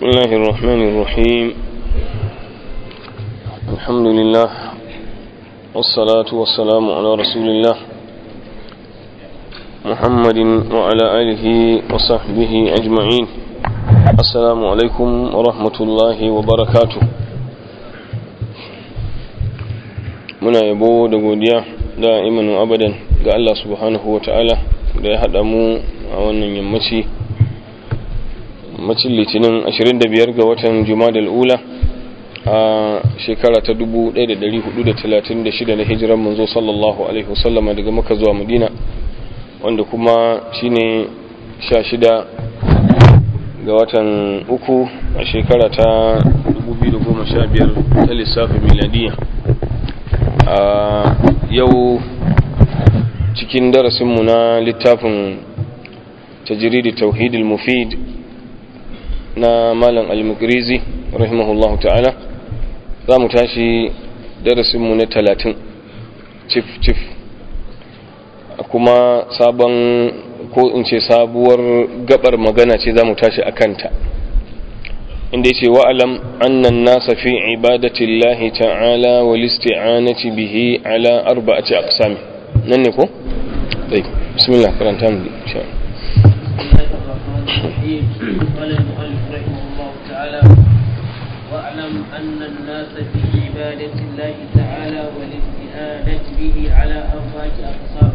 الله الرحمن الرحيم الحمد لله والصلاة والسلام على رسول الله محمد وعلى آله وصحبه أجمعين السلام عليكم ورحمة الله وبركاته muna yabo da godiya da imanu abadan ga Allah subhanahu wa ta'ala da ya haɗa mu a wannan yammaci yammacin litinin 25 ga watan jumadal ula a shekara ta 1436 na hijiran manzo sallallahu alaihi wasallama daga maka zuwa madina wanda kuma shine 16 ga watan uku a shekara ta 2015 ta lissafin miladiya a yau cikin darasinmu na littafin tajiridi tauhidul mufid na malam al-mukrizi rahimahullah ta'ala za mu tashi darasinmu na talatin cif cif kuma sabon ko in ce sabuwar gabar magana ce za mu tashi a kanta inda yace wa'alam annan nasa fi ibadatillahi ta'ala wal isti'anati bihi ala arba'ati aqsam nan ne ko dai bismillah karanta mu insha قال المؤلف رحمه الله تعالى واعلم ان الناس في عباده الله تعالى والاستعانه به على اربعه اقسام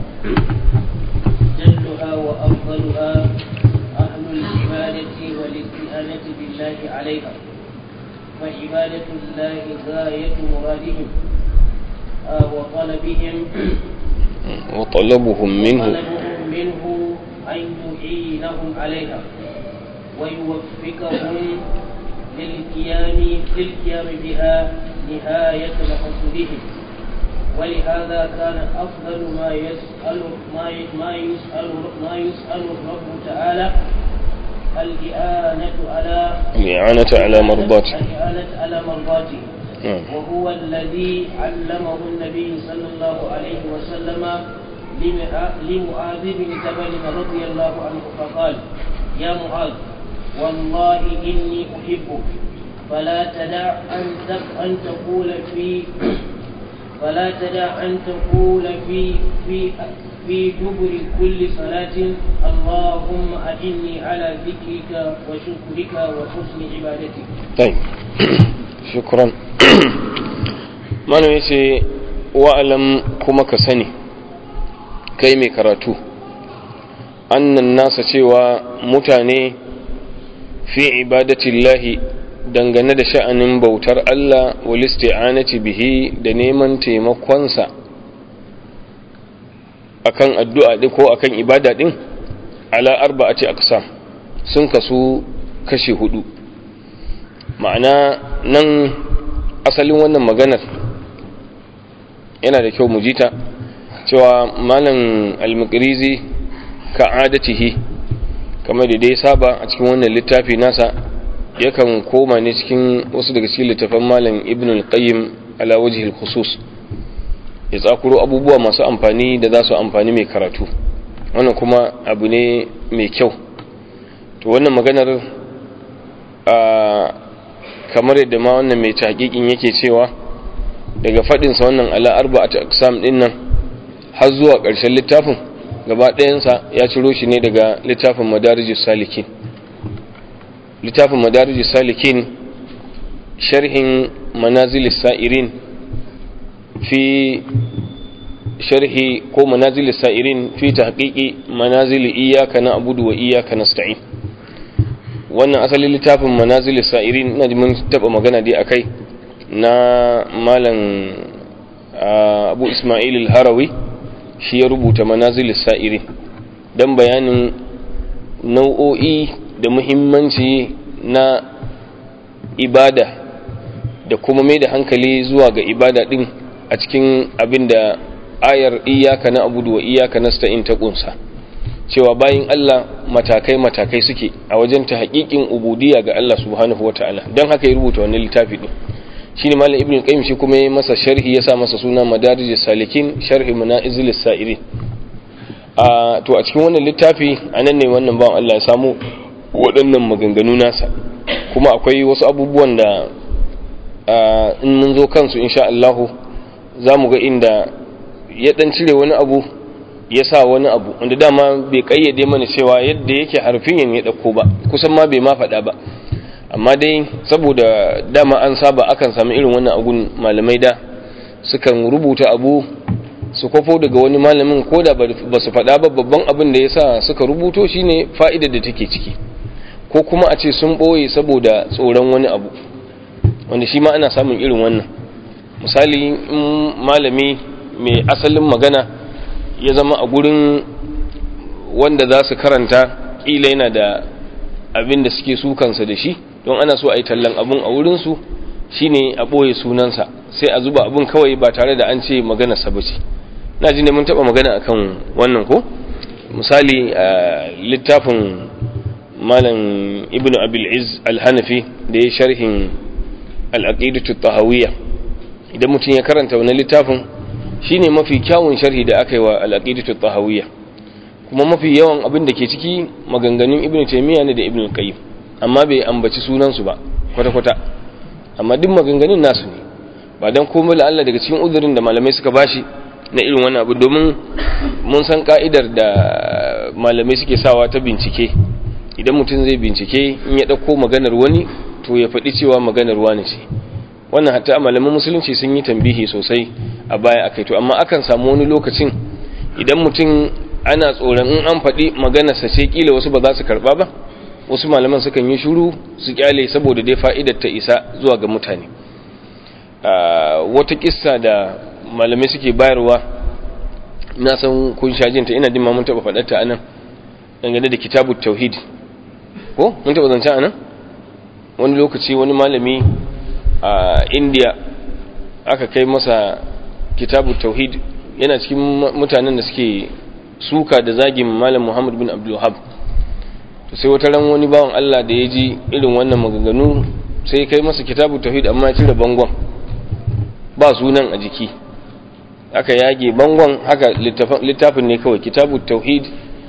جلها وافضلها أهل العبادة والاستئانة بالله عليها فعبادة الله غاية مرادهم آه وطلبهم وطلبهم منه وطلبهم منه أن يعينهم عليها ويوفقهم للقيام للقيام بها نهاية مقصودهم ولهذا كان أفضل ما يسأل ما ما يسأل ما يسأل الرب تعالى الإعانة على الإعانة على مرضاته الإعانة على مرضاته نعم. وهو الذي علمه النبي صلى الله عليه وسلم لمع- لمعاذ بن جبل رضي الله عنه فقال يا معاذ والله إني أحبك فلا تدع أن تق- أن تقول في فلا تدع أن تقول في في في دبر كل صلاة اللهم أعني على ذكرك وشكرك وحسن عبادتك. طيب شكرا mana yace wa'alam kuma ka sani kai mai karatu annan nasa cewa mutane fi ibadatillahi dangane da sha'anin bautar Allah wal isti'anati bihi da neman taimakonsa akan addu'a ɗin ko akan ibada ɗin ala arba'ati aqsam sun kasu kashi hudu ma'ana nan asalin wannan maganar yana da kyau mu jita cewa malam al-muqrizi ka adatihi kamar da dai saba a cikin wannan littafi nasa yakan koma ne cikin wasu daga cikin littafan malam ibn al-qayyim ala wajhi al-khusus ya tsakuro abubuwa masu amfani da za su amfani mai karatu wannan kuma abu ne mai kyau to wannan maganar a kamar yadda ma wannan mai taƙiƙin yake cewa daga faɗinsa wannan ala arba'at aqsam ɗin nan har zuwa ƙarshen littafin gaba ɗayansa ya ciro shi ne daga littafin madarijus salikin littafin madarijus salikin sharhin manazilis sa'irin fi sharhi ko manazilis sa'irin fi tahqiqi manazili iyyaka na'budu wa iyyaka nasta'in wannan asalin littafin manazilis sa'irin ina ji mun taba magana dai akai na malam abu ismail al-harawi shi ya rubuta manazilis sa'irin dan bayanin nau'o'i da muhimmanci na ibada da kuma mai da hankali zuwa ga ibada din a cikin abin da ayar iyaka na abudu wa iyaka nasta'in ta kunsa cewa bayin Allah matakai-matakai suke a wajen ta haƙiƙin ubudiyya ga Allah subhanahu wa ta'ala don haka ya rubuta wannan littafi ɗin shi ne malam ibn qayyim shi kuma ya masa sharhi ya sa masa suna madarijus salikin sharhi manazil sa'irin a to a cikin wannan littafi anan ne wannan bawan Allah ya samu waɗannan maganganu nasa kuma akwai wasu abubuwan da in mun zo kansu insha Allahu za mu ga inda ya dan cire wani abu ya sa wani abu wanda dama bai kayyade mana cewa yadda yake harfiyan ya dauko ba kusan ma bai ma faɗa ba amma dai saboda dama an saba akan samu irin wannan agun malamai da sukan rubuta abu su kwafo daga wani malamin ko da ba su faɗa ba babban abin da ya sa suka rubuto shine fa'idar da take ciki ko kuma a ce sun ɓoye saboda tsoron wani abu wanda shi ma ana samun irin wannan misali in malami mai asalin magana ya zama a gurin wanda za su karanta ƙila yana da abin da suke sukansa da shi don ana so a yi tallan abin a wurinsu shine a ɓoye sunansa sai a zuba abin kawai ba tare da an ce maganarsa ba ce na ji ne mun taɓa magana akan wannan ko misali a littafin malam ibn abil iz al-hanafi da ya sharhin al-aqidatu tahawiyya idan mutum ya karanta wani littafin shine mafi kyawun sharhi da aka yi wa al-aqidatu tahawiyya kuma mafi yawan abin da ke ciki maganganun ibn taymiya ne da ibn qayyim amma bai ambaci sunansu ba kwata-kwata amma duk maganganun nasu ne ba dan komai la Allah daga cikin uzurin da malamai suka bashi na irin wannan abu domin mun san ka'idar da malamai suke sawa ta bincike idan mutum zai bincike in ya ɗauko maganar wani to ya faɗi cewa maganar wani ce wannan hatta malaman musulunci sun yi tambihi sosai a baya akai to amma akan samu wani lokacin idan mutum ana tsoron in an faɗi maganarsa ce kila wasu ba za su karɓa ba wasu malaman sukan yi shuru su kyale saboda dai fa'idar ta isa zuwa ga mutane wata kissa da malamai suke bayarwa na san kun sha jinta ina jin ma mun taba faɗar ta anan dangane da kitabut tauhid ko mun taba zance anan wani lokaci wani malami a India aka kai masa kitabut tauhid yana cikin mutanen da suke suka da zagin malam Muhammad bin Abdul Wahhab to sai wata ran wani bawan Allah da ya ji irin wannan maganganu sai kai masa kitabut tauhid amma ya cire bangon ba sunan a jiki aka yage bangon haka littafin ne kawai kitabu tauhid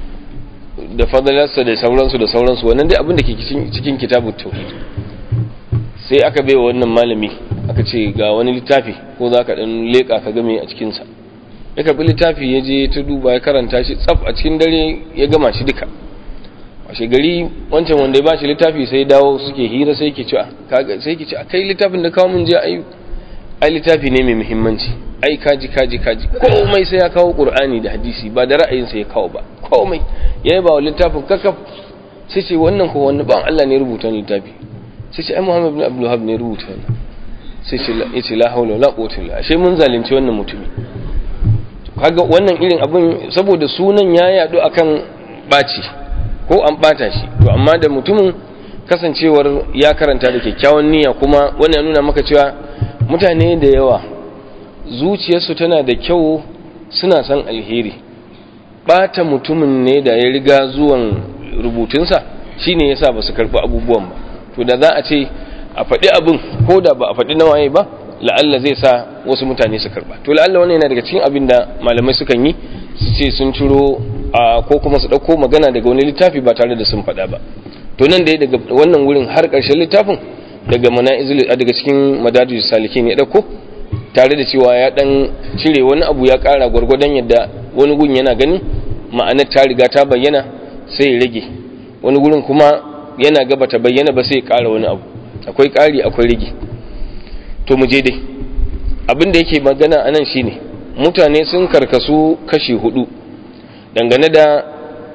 da fadalarsa da sauransu da sauransu wannan dai abin da ke cikin kitabu tauhid sai aka bai wa wannan malami aka ce ga wani littafi ko za ka ɗan leƙa ka game a cikinsa ya karɓi littafi ya je ta duba ya karanta shi tsaf a cikin dare ya gama shi duka washe gari wancan wanda ya ba shi littafi sai dawo suke hira sai ke ci sai ke ci a kai littafin da kawo mun je ayi ai littafi ne mai muhimmanci ai kaji kaji kaji komai sai ya kawo qur'ani da hadisi ba da ra'ayinsa ya kawo ba komai yayi ba littafin kakaf sai ce wannan ko wannan ba Allah ne rubuta littafi sai ce ai Muhammad ibn Abdul Wahhab ne rubuta wannan sai ce la yace la hawla wala quwwata illa ashe mun zalunci wannan mutumi kaga wannan irin abin saboda sunan ya yadu akan baci ko an bata shi to amma da mutumin kasancewar ya karanta da kyakkyawan niyya kuma wannan ya nuna maka cewa mutane da yawa zuciyarsu tana da kyau suna son alheri bata mutumin ne da ya riga zuwan rubutunsa shine yasa ba su karɓi abubuwan ba to da za a ce a faɗi abin ko da ba a faɗi nawaye ba la'alla zai sa wasu mutane su karɓa to la'alla wannan yana daga cikin abin da malamai sukan yi su ce sun ciro ko kuma su ɗauko magana daga wani littafi ba tare da sun faɗa ba to nan dai daga wannan wurin har ƙarshen littafin daga mana'izul daga cikin madadus salikin ya ɗauko tare da cewa ya ɗan cire wani abu ya ƙara gwargwadon yadda wani gun yana ganin ma'anar ta riga ta bayyana sai ya rage wani gurin kuma yana gaba ta bayyana ba sai ya ƙara wani abu akwai ƙari akwai rage to mu je dai abin da yake magana a nan shine mutane sun karkasu kashi hudu dangane da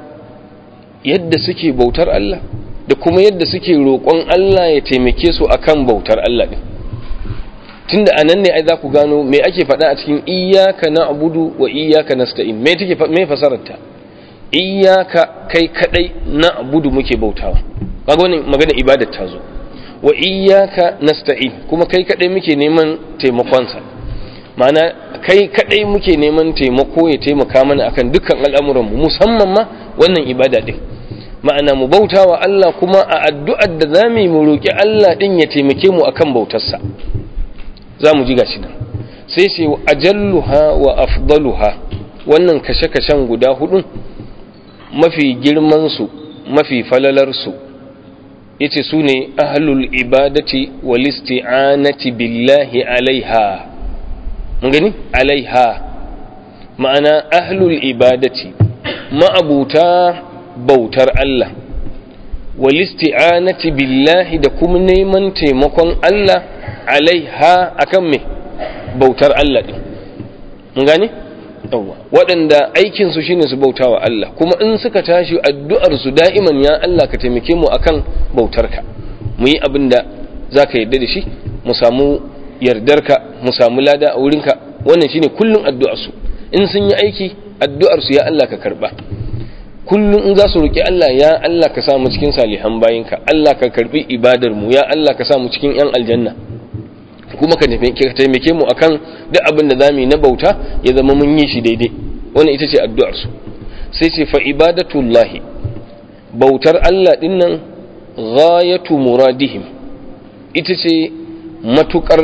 yadda suke bautar Allah da kuma yadda suke roƙon Allah ya taimake su akan bautar Allah din tunda anan ne ai za ku gano me ake faɗa a cikin iyyaka na'budu wa iyyaka nasta'in me take me fasarar ta iyyaka kai kadai na'budu muke bautawa kaga wannan magana ibadar ta zo wa iyyaka nasta'in kuma kai kadai muke neman taimakon sa ma'ana kai kadai muke neman taimako ya taimaka mana akan dukkan al'amuran mu musamman ma wannan ibada din ma'ana mu bautawa Allah kuma a addu'ar da zamu yi mu roki Allah din ya taimake mu akan bautarsa za mu ji gashi nan sai ce ajalluha wa afdaluha wannan kashe-kashen guda hudun mafi girmansu mafi falalarsu yace su ne ahlul ibadati wal isti'anati billahi alaiha mun gani alaiha ma'ana ahlul ibadati ma'abuta bautar Allah wal isti'anati billahi da kuma neman taimakon Allah alaiha akan me bautar Allah din mun gane yawa waɗanda aikin su shine su bautawa Allah kuma in suka tashi addu'ar su da'iman ya Allah ka taimake mu akan bautarka mu yi abin da zaka yarda da shi mu samu yardarka mu samu lada a wurinka wannan shine kullun addu'ar su in sun yi aiki addu'ar su ya Allah ka karba kullum in za su roƙi Allah ya Allah ka sa mu cikin salihan bayinka Allah ka karbi ibadar mu ya Allah ka sa mu cikin yan aljanna kuma ka taimake mu akan duk abin da zamu yi na bauta ya zama mun yi shi daidai wannan ita ce addu'ar su sai ce fa ibadatullahi bautar Allah din nan ghayatu muradihim ita ce matukar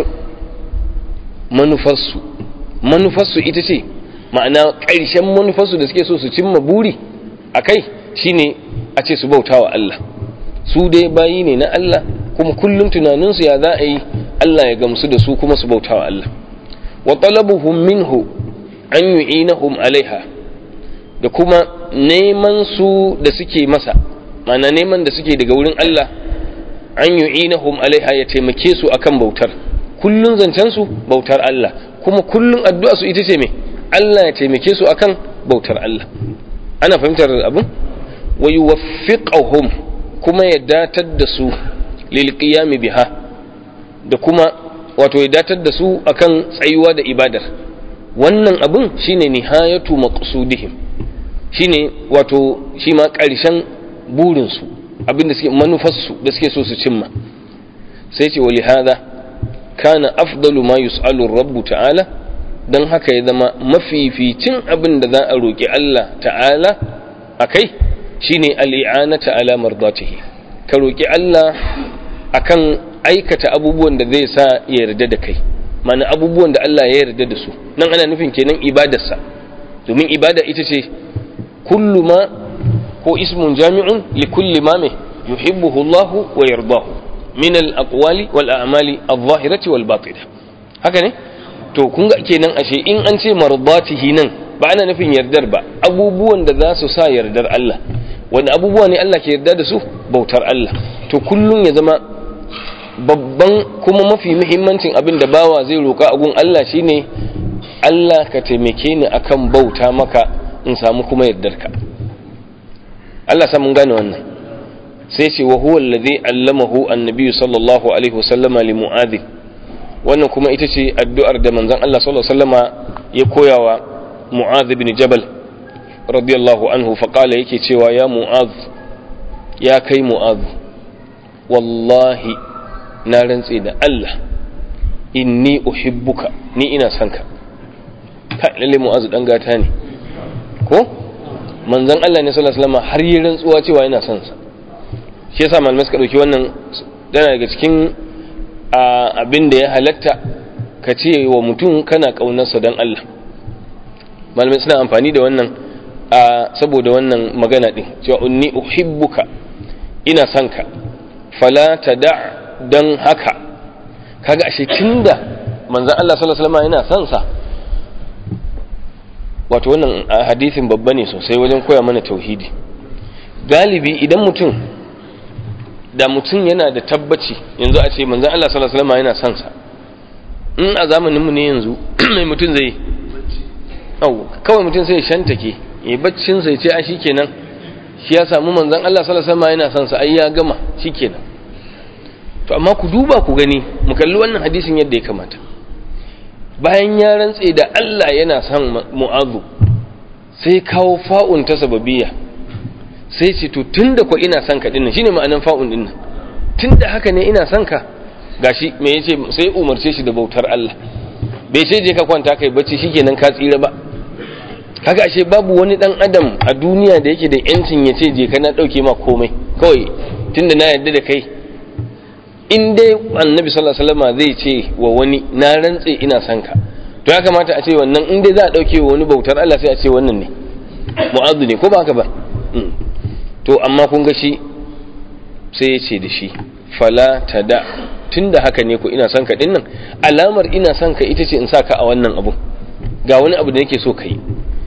manufarsu manufarsu ita ce ma'ana ƙarshen manufarsu da suke so su cimma buri a kai shine a ce su bauta wa Allah su dai bayi ne na Allah kuma kullum tunaninsu ya za a yi Allah ya gamsu da su kuma su bauta wa Allah wa talabuhum minhu an yu'inahum alaiha da kuma neman su da suke masa ma'ana neman da suke daga wurin Allah an yu'inahum alaiha ya taimake su akan bautar kullun zancen su bautar Allah kuma kullun addu'a su ita ce me Allah ya taimake su akan bautar Allah ana fahimtar abin wa yuwaffiqahum kuma ya datar da su lil qiyam biha da kuma wato ya datar da su akan tsayuwa da ibadar wannan abin shine nihayatu maqsudihim shine wato shi ma ƙarshen burin su abin da suke manufar su da suke so su cimma sai ce wali hada kana afdalu ma yus'alu rabbu ta'ala don haka ya zama mafificin abin da za a roƙi Allah ta'ala a kai shi ne al'i'anata alamar zatihi ka roƙi Allah a kan aikata abubuwan da zai sa ya yarda da kai mana abubuwan da Allah ya yarda da su nan ana nufin kenan ibadarsa domin ibada ita ce kullu ma ko ismun jami'un li kulli ma mai yuhibbuhu Allah wa yardahu min al-aqwali wal a'mali adh-dhahirati wal batinah haka ne to kun ga kenan ashe in an ce mardatihi nan ba ana nufin yardar ba abubuwan da za su sa yardar Allah wani abubuwa ne Allah ke yarda da su bautar Allah to kullum ya zama babban kuma mafi muhimmancin abin da bawa zai roƙa a gun Allah shine Allah ka taimake ni akan bauta maka in samu kuma yardarka Allah sa mun gane wannan sai ce wa huwa allazi allamahu annabi sallallahu alaihi wasallama li mu'adh wannan kuma ita ce addu'ar da manzon Allah sallallahu alaihi wasallama ya koyawa mu'adh ibn jabal radiyallahu anhu fa qala yake cewa ya mu'adh ya kai mu'adh wallahi na rantse da Allah inni uhibbuka ni ina son ka kai lalle mu'adh dan gata ne ko manzon Allah ne sallallahu alaihi wasallama har yi rantsuwa cewa yana son sa shi yasa malamai suka dauki wannan yana daga cikin abin da ya halatta ka ce wa mutum kana kaunarsa don Allah malamai suna amfani da wannan saboda wannan magana din cewa unni uhibbuka ina son ka fala da don haka kaga ashe tunda manzon Allah sallallahu alaihi wasallam yana son sa wato wannan hadisin babba ne sosai wajen koya mana tauhidi galibi idan mutum da mutum yana da tabbaci yanzu a ce manzan Allah sallallahu alaihi wasallam yana son sa in a zamanin mu ne yanzu mai mutum zai au kawai mutum sai ya shantake ya baccin sai ce a shikenan shi ya samu manzan Allah sallallahu alaihi wasallam yana son sa ai ya gama shikenan to amma ku duba ku gani mu kalli wannan hadisin yadda ya kamata bayan ya rantse da Allah yana son mu'azu sai kawo fa'un ta sababiyya sai ce to tunda ko ina son ka dinnan shine ma'anan fa'un dinnan tunda haka ne ina son ka gashi me yace sai umarce shi da bautar Allah bai ce je ka kwanta kai bacci shikenan ka tsira ba kaga ashe babu wani dan adam a duniya da yake da yancin ya ce je ka na dauke ma komai kawai tunda na yarda da kai in dai annabi sallallahu alaihi wasallam zai ce wa wani na rantse ina son ka to ya kamata a ce wannan in dai za a dauke wa wani bautar Allah sai a ce wannan ne mu'azzu ne ko ba haka ba to amma kun ga shi sai ya ce da shi fala tada tunda haka ne ko ina son ka dinnan alamar ina son ka ita ce in sa ka a wannan abu ga wani abu da nake so ka yi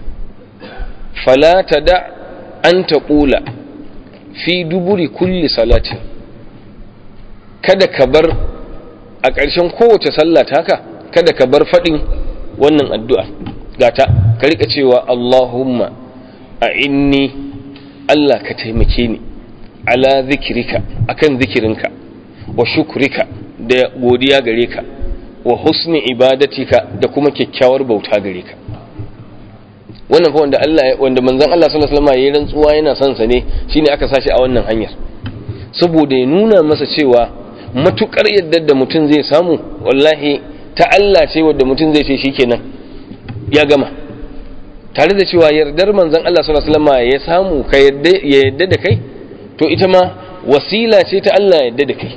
fala tada an taqula fi duburi kulli salatin kada ka bar a ƙarshen kowace sallah taka kada ka bar faɗin wannan addu'a gata ka rika cewa Allahumma a inni Allah ka taimake ni ala zikirika akan zikirinka wa shukrika da godiya gare ka wa husni ibadatika da kuma kyakkyawar bauta gare ka wannan fa wanda Allah wanda manzon Allah sallallahu alaihi wasallam yayin rantsuwa yana son sa ne shine aka sashi a wannan hanyar saboda ya nuna masa cewa matukar yadda da mutum zai samu wallahi ta Allah ce wadda mutum zai ce shikenan ya gama tare da cewa yardar manzon Allah sallallahu alaihi wasallam ya samu ka yadda ya yadda da kai to ita ma wasila ce ta Allah yadda da kai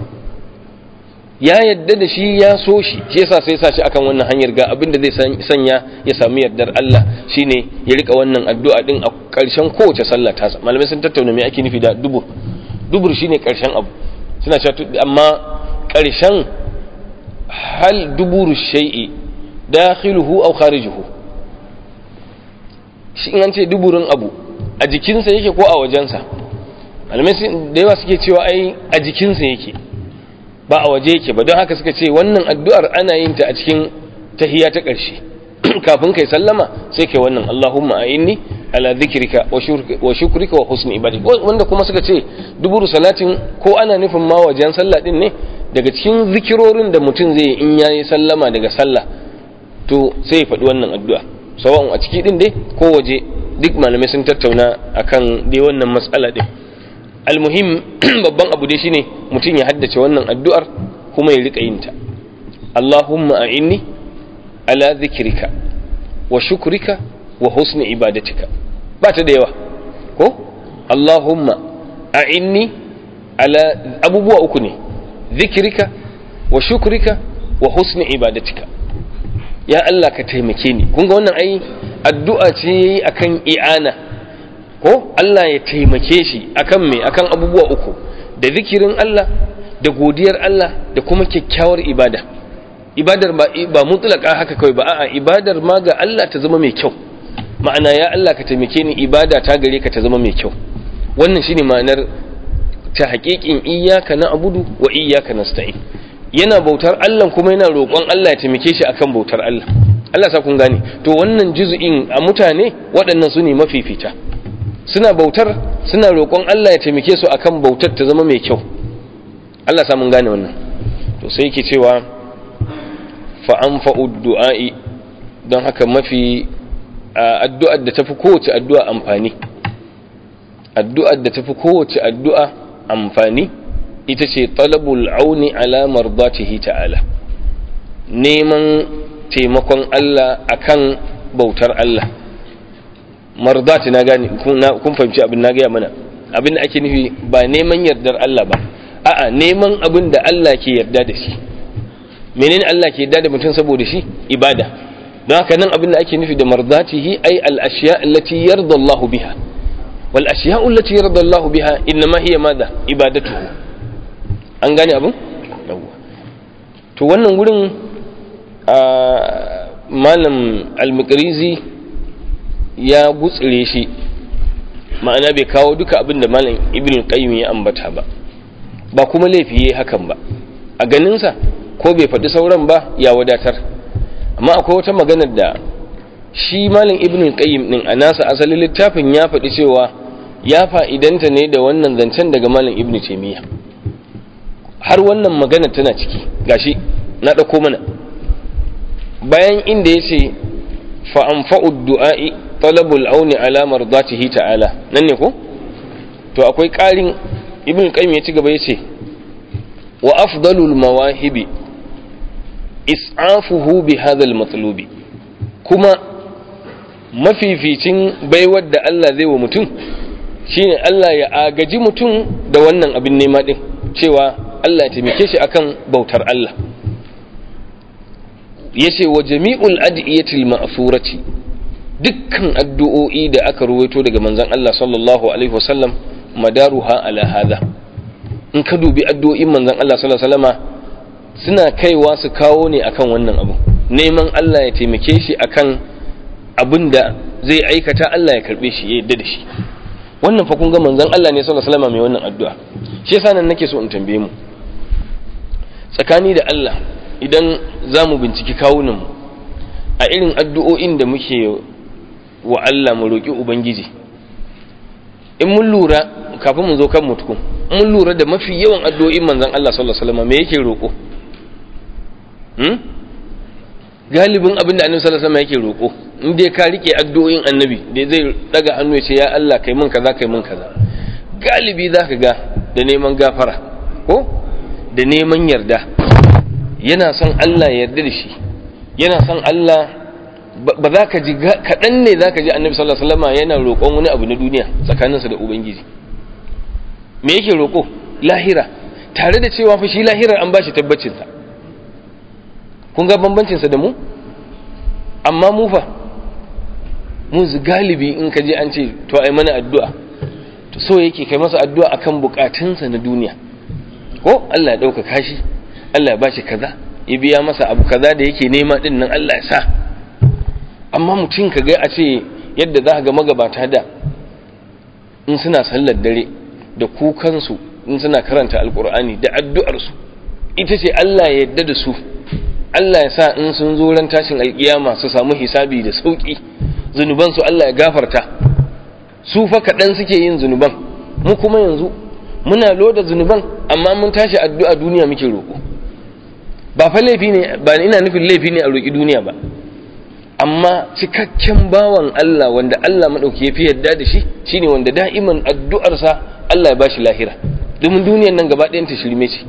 ya yadda da shi ya so shi shi yasa sai sa shi akan wannan hanyar ga abin da zai sanya ya sami yardar Allah shine ya rika wannan addu'a din a ƙarshen kowace sallah ta malamai sun tattauna me ake nufi da dubur dubur shine ƙarshen abu suna cewa amma ƙarshen hal duburu shay'i dakhiluhu aw kharijuhu shi in an ce duburin abu a jikinsa yake ko a wajensa malamai da yawa suke cewa ai a jikinsa yake ba a waje yake ba don haka suka ce wannan addu'ar ana yin ta a cikin tahiya ta ƙarshe kafin kai sallama sai kai wannan Allahumma a inni ala zikrika wa shukrika wa husni ibadi wanda kuma suka ce duburu salatin ko ana nufin ma wajen sallah din ne daga cikin zikirorin da mutum zai in yayi sallama daga sallah to sai ya faɗi wannan addu'a sawa'un a ciki din dai ko waje duk malamai sun tattauna akan dai wannan matsala din almuhim babban abu dai shine mutum ya haddace wannan addu'ar kuma ya rika yin ta Allahumma a'inni ala zikrika wa shukrika wa husni ibadatika ba ta da yawa ko Allahumma a'inni ala abubuwa uku ne zikrika wa shukrika wa husni ibadatika ya Allah ka taimake ni kun ga wannan ai addu'a ce yayi akan i'ana ko Allah ya taimake shi akan me akan abubuwa uku da zikirin Allah da godiyar Allah da kuma kyakkyawar ibada ibadar ba ba mutlaka haka kawai ba a'a ibadar ma ga Allah ta zama mai kyau ma'ana ya Allah ka taimake ni ibada ta gare ka ta zama mai kyau wannan shine ma'anar ta haƙiƙin iyyaka na'budu wa iyyaka nasta'in yana bautar Allah kuma yana roƙon Allah ya taimake shi akan bautar Allah Allah sa kun gane to wannan juz'in a mutane waɗannan su ne mafifita suna bautar suna roƙon Allah ya taimake su akan bautar ta zama mai kyau Allah sa mun gane wannan to sai yake cewa fa anfa'u du'a'i don haka mafi addu'ar da tafi kowace addu'a amfani addu'ar da tafi kowace addu'a amfani ita ce talabul auni ala mardatihi ta'ala neman taimakon Allah akan bautar Allah mardati na gani kun fahimci abin na gaya mana abin da ake nufi ba neman yardar Allah ba a'a neman abin da Allah ke yarda da shi menene Allah ke yarda da mutum saboda shi ibada don haka nan abin da ake nufi da mardatihi ai al-ashiya allati yarda Allah biha wal ashiya allati yarda Allah biha innama hiya madha ibadatuhu an gane abin to wannan gurin a malam al-muqrizi ya gutsire shi ma'ana bai kawo duka abin da malam ibn qayyim ya ambata ba ba kuma laifi yayi hakan ba a ganinsa ko bai faɗi sauran ba ya wadatar amma akwai wata maganar da shi malam ibn qayyim din a nasa asalin littafin ya faɗi cewa ya fa'idanta ne da wannan zancen daga malam ibn taymiya har wannan magana tana ciki gashi na ɗauko mana bayan inda ya ce fa'amfa'ud du'a'i talabul auni ala mardatihi ta'ala nan ne ko to akwai ƙarin ibn qayyim ya ci gaba ya ce wa afdalul mawahibi is'afuhu bi hadha matlubi kuma mafificin baiwar da Allah zai wa mutum shine Allah ya agaji mutum da wannan abin nema din cewa Allah ya taimake shi akan bautar Allah yace wa jami'ul adiyatil ma'thurati dukkan addu'o'i da aka ruwaito daga manzon Allah sallallahu alaihi wasallam madaruha ala hadha in ka dubi addu'o'in manzon Allah sallallahu alaihi wasallama suna kaiwa su kawo ne akan wannan abu neman Allah ya taimake shi akan abin da zai aikata Allah ya karbe shi ya yadda da shi wannan fa kun ga manzon Allah ne sallallahu alaihi wasallama mai wannan addu'a shi yasa nan nake so in tambaye mu tsakani da Allah idan za mu binciki kawunan mu a irin addu'o'in da muke wa Allah mu roƙi Ubangiji in mun lura kafin mu zo kan mutukun mun lura da mafi yawan addu'o'in manzan Allah sallallahu Alaihi wasallam me yake roƙo galibin abin da annabi sallallahu Alaihi yake roƙo in dai ka rike addu'o'in annabi da zai daga hannu ya ce ya Allah kai mun kaza kai mun kaza galibi za ka ga da neman gafara ko da neman yarda yana son Allah ya yarda da shi yana son Allah ba za ka ji kaɗan ne za ka ji annabi sallallahu alaihi wasallam yana roƙon wani abu na duniya tsakaninsa da ubangiji me yake roƙo lahira tare da cewa fa shi lahirar an bashi tabbacinsa kun ga bambancinsa da mu amma mu fa mu galibi in ka je an ce to ai mana addu'a to so yake kai masa addu'a akan bukatunsa na duniya ko Allah ya ɗaukaka shi Allah ya bashi kaza ya biya masa abu kaza da yake nema din nan Allah ya sa amma mutum ka ga a ce yadda za ga magabata da in suna sallar dare da kukansu in suna karanta alkur'ani da addu'arsu ita ce Allah ya yadda da su Allah ya sa in sun zo ran tashin alkiyama su samu hisabi da sauki zunubansu Allah ya gafarta su fa kaɗan suke yin zunuban mu kuma yanzu muna loda zunuban amma mun tashi addu'a duniya muke roƙo ba fa laifi ne ba ina nufin laifi ne a roƙi duniya ba amma cikakken bawan Allah wanda Allah maɗauki ya fi yadda da shi shine wanda da'iman addu'arsa Allah ya bashi lahira domin duniyan nan gaba ɗayan ta shirme ce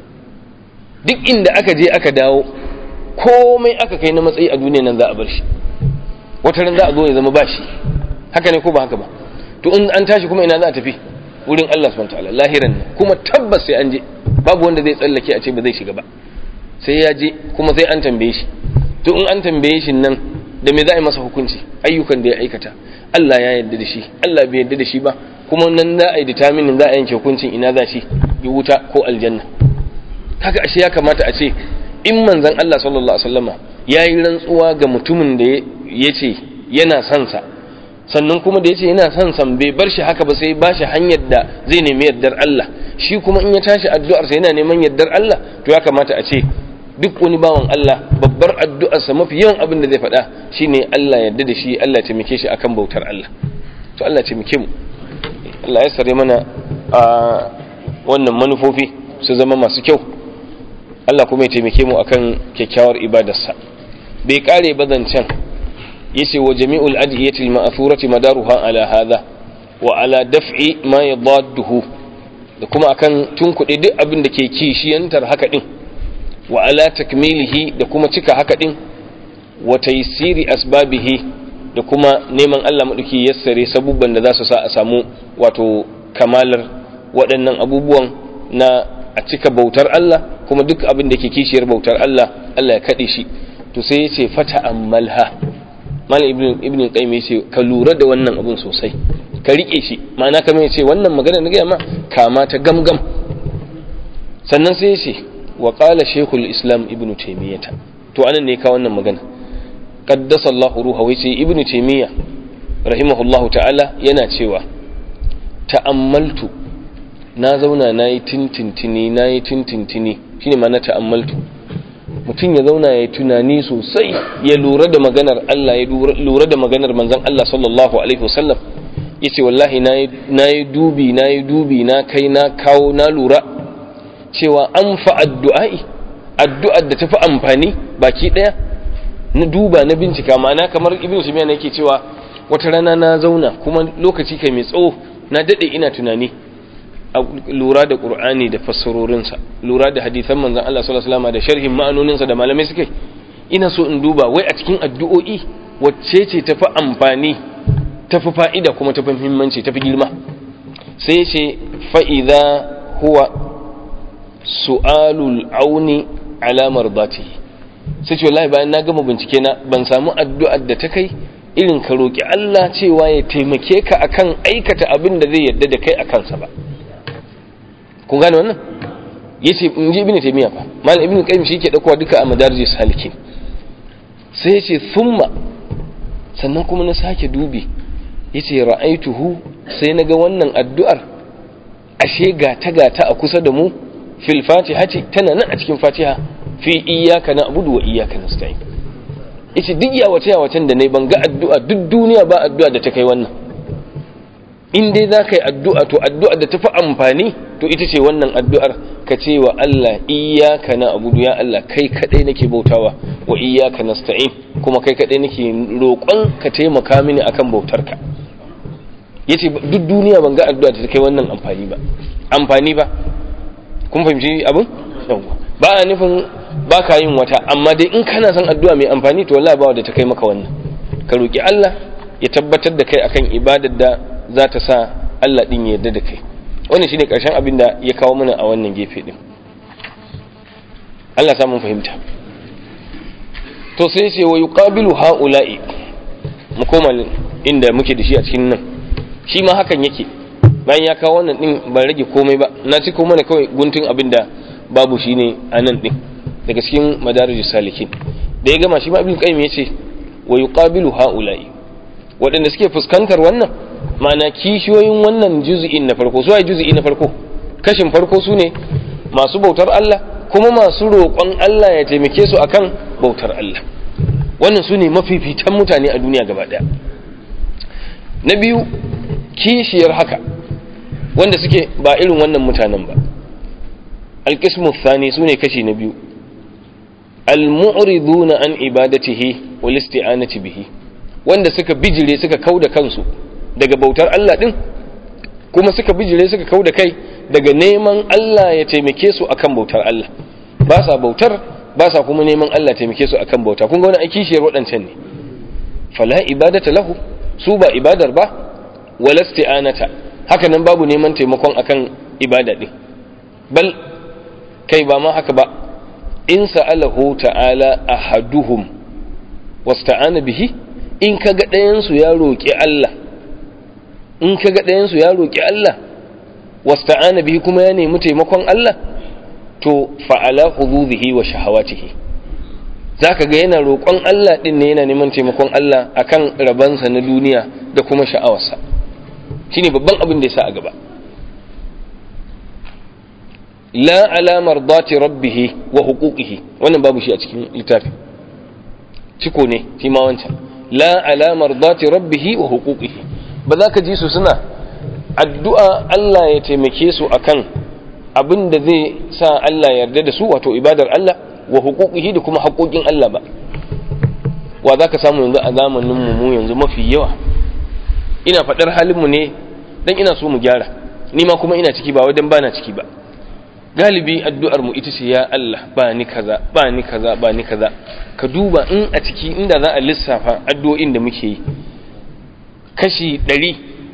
duk inda aka je aka dawo komai aka kai na matsayi a duniyan nan za a bar shi wata ran za a zo ya zama bashi haka ne ko ba haka ba to in an tashi kuma ina za a tafi wurin Allah subhanahu wataala lahiran ne kuma tabbas sai an je babu wanda zai tsallake a ce ba zai shiga ba sai ya je kuma sai an tambaye shi to in an tambaye shi nan da me za a yi masa hukunci ayyukan da ya aikata Allah ya yarda da shi Allah bai yarda da shi ba kuma nan za a yi determinin za a yanke hukuncin ina za shi yi wuta ko aljanna kaga ashe ya kamata a ce in manzon Allah sallallahu alaihi wasallama ya yi rantsuwa ga mutumin da ya ce yana son sa sannan kuma da ya ce yana son san bai bar shi haka ba sai ba shi hanyar da zai nemi yardar Allah shi kuma in ya tashi addu'arsa yana neman yardar Allah to ya kamata a ce duk wani bawan Allah babbar addu'arsa mafi yawan abin da zai faɗa shine Allah yarda da shi Allah taimake shi akan bautar Allah to Allah taimake mu Allah ya sare mana a wannan manufofi su zama masu kyau Allah kuma ya taimake mu akan kyakkyawar ibadarsa bai kare bazancan yace wa jami'ul adiyati al-ma'thurati madaruha ala hadha wa ala daf'i ma yadadduhu da kuma akan tunkuɗe duk abin da ke kishiyantar haka din wa ala takmilihi da kuma cika haka din wa taysiri asbabihi da kuma neman Allah madauki yassare sabubban da za su sa a samu wato kamalar waɗannan abubuwan na a cika bautar Allah kuma duk abin da ke kishiyar bautar Allah Allah ya kaɗe shi to sai ya ce fata ammalha malam ibn ibn qayyim yace ka lura da wannan abun sosai ka rike shi ma'ana kamar yace wannan magana na ga ma kama ta gamgam sannan sai yace wa qala shaykhul islam ibn taymiyah to anan ne ka wannan magana qaddasa Allah ruha yace ibn taymiyah rahimahullahu ta'ala yana cewa ta'ammaltu na zauna nayi tintintini nayi tintintini shine ma na ta'ammaltu mutum ya zauna ya tunani sosai ya lura da maganar Allah ya lura da maganar manzon Allah sallallahu alaihi wasallam yace wallahi na yi dubi na yi dubi na kai na kawo na lura cewa an fa addu'ai addu'ar da tafi amfani baki daya na duba na bincika ma'ana kamar ibnu simiya ne yake cewa wata rana na zauna kuma lokaci kai mai tsawo na dade ina tunani lura da qur'ani da fassarorinsa lura da hadisan manzon Allah sallallahu alaihi wasallam da sharhin ma'anoninsa da malamai suka ina so in duba wai a cikin addu'o'i wacce ce tafi amfani tafi fa'ida kuma tafi muhimmanci tafi girma sai ce fa idza huwa su'alul auni ala mardatihi sai ce wallahi bayan na gama bincike na ban samu addu'ar da ta kai irin ka roki Allah cewa ya taimake ka akan aikata abin da zai yarda da kai a kansa ba kun gane wannan yace in ji ibnu taymiya fa malam ibnu qayyim shi ke daukowa duka a madarijus salikin sai yace thumma sannan kuma na sake dubi yace ra'aituhu sai naga wannan addu'ar ashe gata gata a kusa da mu fil fatihati tana nan a cikin fatiha fi iyyaka na'budu wa iyyaka nasta'in yace duk yawace yawacen da nayi ban ga addu'a duk duniya ba addu'a da ta kai wannan in dai za ka yi addu'a to addu'a da tafi amfani to ita ce wannan addu'ar ka ce wa Allah iyaka na abudu ya Allah kai kaɗai nake bautawa wa iyaka nasta'in kuma kai kaɗai nake roƙon ka taimaka mini akan bautarka yace duk duniya ban ga addu'a da ta kai wannan amfani ba amfani ba kun fahimci abin yawwa ba a nufin ba ka yin wata amma dai in kana son addu'a mai amfani to wallahi ba wadda ta kai maka wannan ka roƙi Allah ya tabbatar da kai akan ibadar da za ta sa Allah ɗin ya yarda da kai wannan shine ƙarshen abin da ya kawo mana a wannan gefe ɗin Allah samun fahimta to sai ce wa yuqabilu haula'i mu koma inda muke da shi a cikin nan shi ma hakan yake bayan ya kawo wannan ɗin ban rage komai ba na ci mana kawai guntun abin da babu shi ne a nan ɗin daga cikin madarijus salikin da ya gama shi ma ibn qayyim yace wa yuqabilu haula'i waɗanda suke fuskantar wannan ma'ana kishiyoyin wannan juzi'in na farko su juzi'i na farko kashin farko su ne masu bautar Allah kuma masu roƙon Allah ya taimake su akan bautar Allah wannan su ne mafifitan mutane a duniya gaba ɗaya na biyu kishiyar haka wanda suke ba irin wannan mutanen ba alƙismu thani su ne kashi na biyu al-mu'riduna an ibadatihi wal isti'anati bihi wanda suka bijire suka kauda kansu daga bautar Allah ɗin kuma suka bijire suka kau da kai daga neman Allah ya taimake su akan bautar Allah ba sa bautar ba sa kuma neman Allah taimake su akan bauta kun ga wani aiki shiyar waɗancan ne fala ibadata lahu su ba ibadar ba wala isti'anata haka nan babu neman taimakon akan ibada ɗin bal kai ba ma haka ba in sa'alahu ta'ala ahaduhum wasta'ana bihi in kaga ɗayan su ya roƙi Allah in ka ga ɗayansu ya roƙi Allah wasta'ana bihi kuma ya nemi taimakon Allah to fa'ala huzuzihi wa shahawatihi zaka ga yana roƙon Allah din ne yana neman taimakon Allah akan rabansa na duniya da kuma sha'awarsa shine babban abin da ya sa a gaba la ala mardati rabbih wa huquqihi wannan babu shi a cikin littafi ciko ne shi ma wancan la ala mardati rabbih wa huquqihi ba za ka ji su suna addu'a Allah ya taimake su akan abin da zai sa Allah yarda da su wato ibadar Allah wa hukukihi da kuma haƙoƙin Allah ba wa za ka samu yanzu a zamanin mu yanzu mafi yawa ina faɗar halinmu ne don ina so mu gyara ni ma kuma ina ciki ba wajen bana ciki ba galibi addu'ar mu ita ce ya Allah ba ni kaza ba ni kaza ba ni kaza ka duba in a ciki inda za a lissafa addu'o'in da muke yi kashi ɗari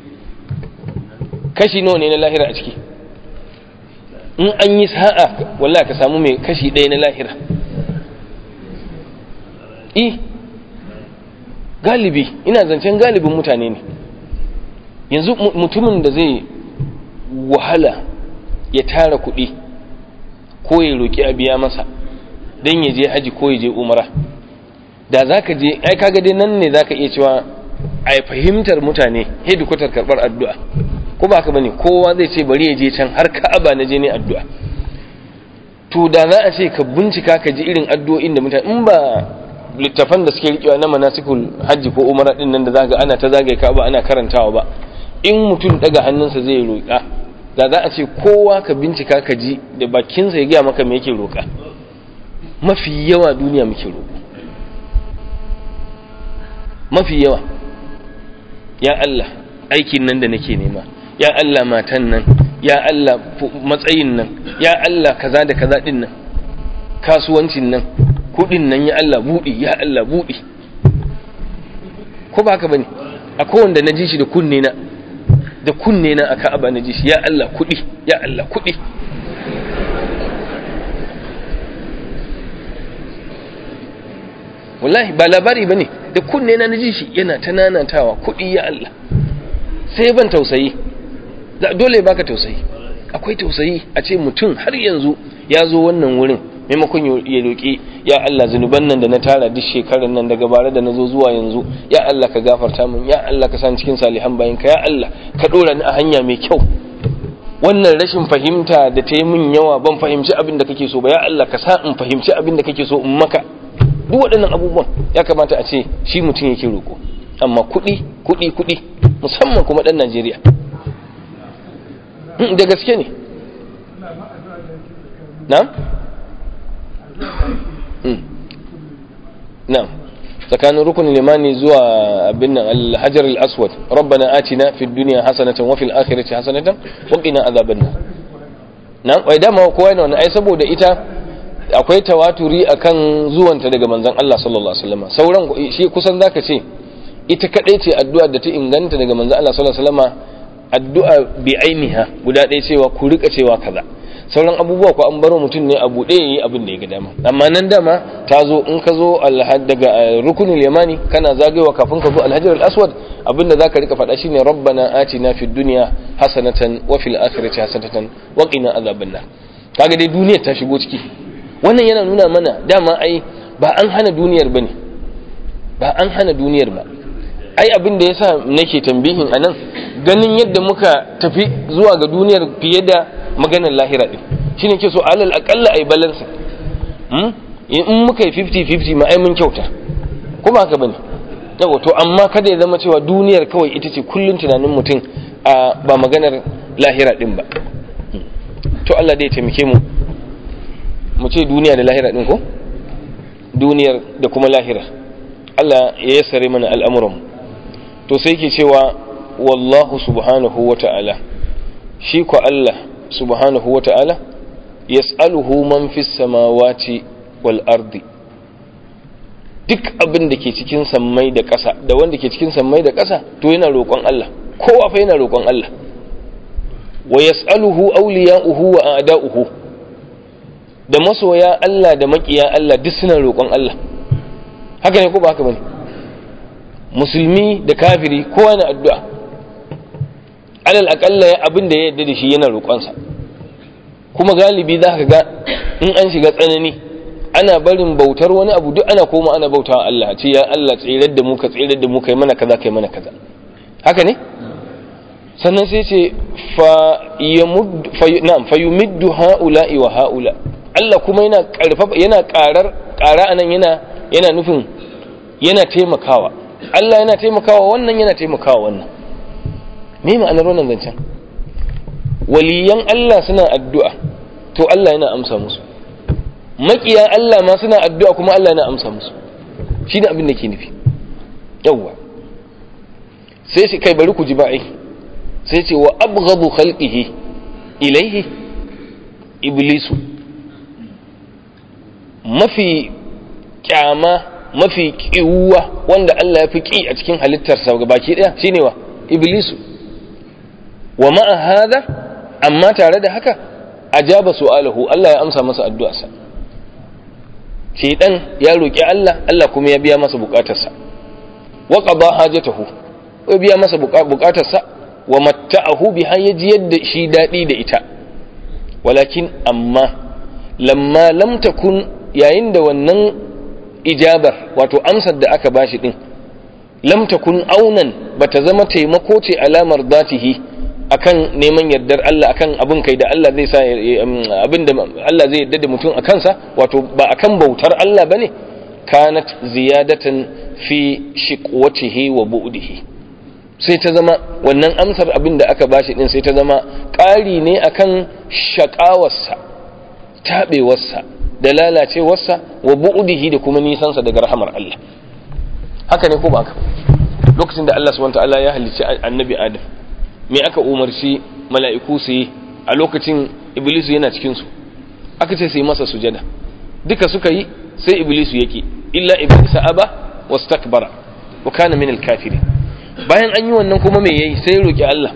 kashi nawa ne na lahira a ciki in an yi sa'a wallah ka samu mai kashi ɗaya na lahira i galibi ina zancen galibin mutane ne yanzu mutumin da zai wahala ya tara kuɗi ko ya roƙi a biya masa don ya je haji ko ya je umara da za ka je ai kaga dai nan ne za ka iya cewa a fahimtar mutane hedikwatar karɓar addu'a ko ba ka bane kowa zai ce bari ya je can har ka'aba na je ne addu'a to da za a ce ka bincika ka ji irin addu'o'in da mutane in ba littafan da suke rikewa na manasikul hajji ko umara din nan da zaga ana ta zagaye ka'aba ana karantawa ba in mutum daga hannunsa zai roƙa da za a ce kowa ka bincika ka ji da bakinsa ya gaya maka me yake roƙa mafi yawa duniya muke roƙo mafi yawa ya Allah aikin nan da nake nema ya Allah matan nan ya Allah matsayin nan ya Allah kaza da kaza din nan kasuwancin nan kudin nan ya Allah budi ya Allah budi ko ba haka bane akwai wanda na ji shi da kunne na da kunne na aka aba na ji shi ya Allah kudi ya Allah kudi wallahi ba labari bane da kunne na ji shi yana ta nanatawa kudi ya Allah sai ban tausayi dole baka tausayi akwai tausayi a ce mutum har yanzu ya zo wannan wurin maimakon ya roƙi ya Allah zunuban nan da na tara duk shekarar nan daga bara da na zo zuwa yanzu ya Allah ka gafarta min ya Allah ka san cikin salihan bayan ka ya Allah ka ɗora ni a hanya mai kyau wannan rashin fahimta da ta yi min yawa ban fahimci abin da kake so ba ya Allah ka sa in fahimci abin da kake so in maka duk waɗannan abubuwan ya kamata a ce shi mutum yake roƙo amma kuɗi kuɗi kuɗi musamman kuma ɗan Najeriya da gaske ne na'am na'am tsakanin rukunin limani zuwa abin nan alhajar al-aswad rabbana atina fid dunya hasanatan wa fil akhirati hasanatan wa qina azaban nar na'am wai dama kowa ne wannan ai saboda ita akwai tawaturi akan zuwanta daga manzon Allah sallallahu alaihi wasallam sauran shi kusan zaka ce ita kadai ce addu'a da ta inganta daga manzon Allah sallallahu alaihi wasallam addu'a bi ainiha guda ɗaya cewa ku rika cewa kaza sauran abubuwa ko an baro mutum ne a buɗe yayi abin da ya ga dama amma nan dama ta zo in ka zo daga rukunin yamani kana zagayewa kafin ka zo alhajar al-aswad abinda zaka rika faɗa shine rabbana atina fid dunya hasanatan wa fil akhirati hasanatan wa qina azaban nar kaga dai duniyar ta shigo ciki wannan yana nuna mana dama ai ba an hana duniyar bane ba an hana duniyar ba ai abin da yasa nake tambihin anan ganin yadda muka tafi zuwa ga duniyar fiye da maganar lahira din shine ke so alal akalla ai balance hmm? in muka yi 50-50 ma ai mun kyauta kuma haka bane yawa to amma kada ya zama cewa duniyar kawai ita ce kullun tunanin mutum a ba maganar lahira din ba to Allah dai ya taimake mu mu ce duniya da lahira din ko duniyar da kuma lahira Allah ya yassare mana al'amuran to sai ke cewa wallahu subhanahu wa ta'ala shi ko Allah subhanahu wa ta'ala yas'aluhu man fis samawati wal ardi duk abin da ke cikin sammai da ƙasa da wanda ke cikin sammai da ƙasa to yana roƙon Allah kowa fa yana roƙon Allah wa yas'aluhu awliya'uhu wa a'da'uhu da masoya Allah da makiya Allah duk suna roƙon Allah haka ne ko ba haka bane musulmi da kafiri kowa na addu'a alal akalla abin da ya yarda da shi yana roƙonsa kuma galibi za ka ga in an shiga tsanani ana barin bautar wani abu duk ana koma ana bautawa Allah ce ya Allah tsirar da mu ka tsirar da mu kai mana kaza kai mana kaza haka ne sannan sai ce fa yamud fa na'am fa yumiddu haula'i wa haula Allah kuma yana karfafa yana karar kara anan yana yana nufin yana taimakawa Allah yana taimakawa wannan yana taimakawa wannan me ma'anar wannan zancen waliyan Allah suna addu'a to Allah yana amsa musu makiya Allah ma suna addu'a kuma Allah yana amsa musu shi ne abin da ke nufi yawwa sai shi kai bari ku ji ba'i sai ce wa abghadu khalqihi ilaihi iblisu mafi kyama mafi kiwuwa wanda Allah ya fi ki a cikin halittarsa ga baki daya shine wa iblisu wa ma'a hada amma tare da haka ajaba su'alahu Allah ya amsa masa addu'arsa shaytan ya roki Allah Allah kuma ya biya masa bukatarsa wa qada hajatahu ya biya masa bukatarsa wa matta'ahu biha yaji yadda shi dadi da ita walakin amma lamma lam takun yayin da wannan ijabar wato amsar da aka bashi din lam takun aunan bata zama taimako ce alamar zatihi akan neman yardar Allah akan abin kai da Allah zai sa abin da Allah zai yarda da mutum a kansa wato ba akan bautar Allah bane kanat ziyadatan fi shiqwatihi wa bu'dihi sai ta zama wannan amsar abin da aka bashi din sai ta zama ƙari ne akan shakawarsa tabewarsa da lalacewarsa wa bu'dihi da kuma nisansa daga rahamar Allah haka ne ko ba haka lokacin da Allah subhanahu wa ta'ala ya halicci annabi Adam me aka umarci mala'iku su yi a lokacin iblisu yana cikinsu aka ce su yi masa sujada duka suka yi sai iblisu yake illa iblisa aba wasu takbara wa kana min alkafiri bayan an yi wannan kuma me yayi sai roki Allah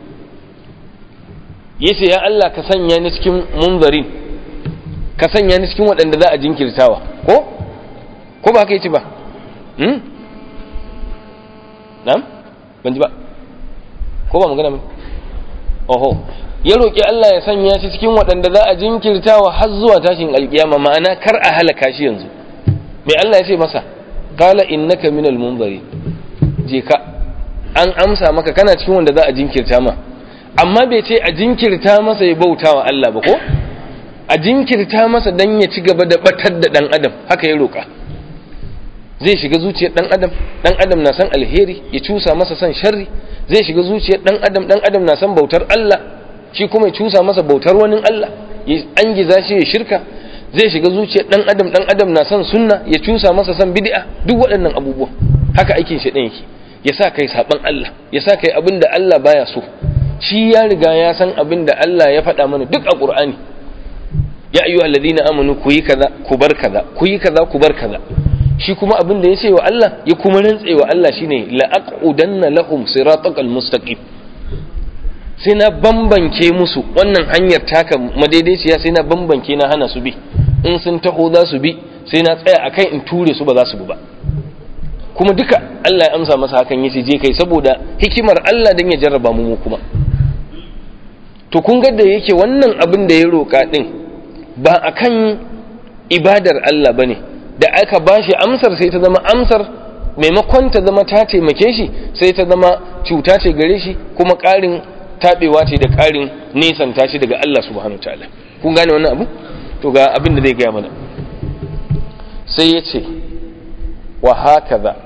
yace ya Allah ka sanya ni cikin munzarin ka sanya ni cikin waɗanda za a jinkirtawa ko ko ba haka yace ba hmm na'am ban ji ba ko ba magana ba oho ya roƙi Allah ya sanya shi cikin waɗanda za a jinkirtawa har zuwa tashin alkiyama ma'ana kar a halaka shi yanzu mai Allah ya ce masa qala innaka minal munzari je ka an amsa maka kana cikin wanda za a jinkirta ma amma bai ce a jinkirta masa ya bautawa Allah ba ko a jinkirta masa dan ya ci gaba da batar da dan adam haka ya roƙa zai shiga zuciyar dan adam dan adam na san alheri ya cusa masa san sharri zai shiga zuciyar dan adam dan adam na san bautar Allah shi kuma ya cusa masa bautar wani Allah ya angiza shi ya shirka zai shiga zuciyar dan adam dan adam na san sunna ya cusa masa san bid'a duk waɗannan abubuwa haka aikin shi yake ya sa kai saban Allah ya sa kai abin da Allah baya so shi ya riga ya san abin da Allah ya faɗa mana duk a Qur'ani ya ayyuhal ladina amanu ku yi kaza ku bar kaza ku yi kaza ku bar kaza shi kuma abin da ya ce wa Allah ya kuma rantse wa Allah shine la'aqudanna lahum siratal mustaqim sai na bambanke musu wannan hanyar taka madaidaiciya sai na bambanke na hana su bi in sun taho za su bi sai na tsaya akan in ture su ba za su bi ba kuma duka Allah ya amsa masa hakan yace je kai saboda hikimar Allah dan ya jarraba mu mu kuma to kun ga da yake wannan abin da ya roka din ba akan ibadar Allah bane da aka bashi amsar sai ta zama amsar maimakon ta zama ta taimake shi sai ta zama cuta ce gare shi kuma ƙarin taɓewa ce da ƙarin nesanta shi daga Allah subhanahu ta'ala kun gane wannan abu to ga abin da zai gaya mana sai ya ce wa hakaza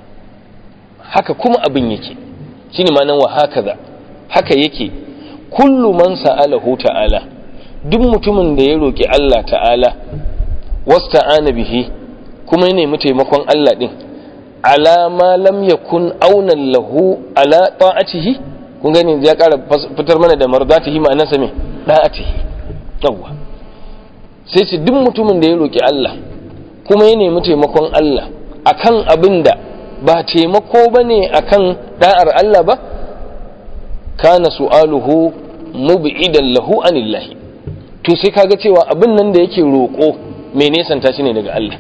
haka kuma abin yake shine ma'anar wa hakaza haka yake kullu man sa'alahu ta'ala duk mutumin da ya roki Allah ta'ala wasta'ana bihi kuma ya nemi taimakon Allah din ala ma lam yakun aunan lahu ala ta'atihi kun gani ya ƙara fitar mana da mardatihi ma'ana sa me da'atihi yawa sai ce duk mutumin da ya roki Allah kuma ya nemi taimakon Allah akan abin da ba taimako bane akan da'ar Allah ba kana su'aluhu mub'idan lahu anillahi to sai kaga cewa abin nan da yake roko mai nesanta shi ne daga Allah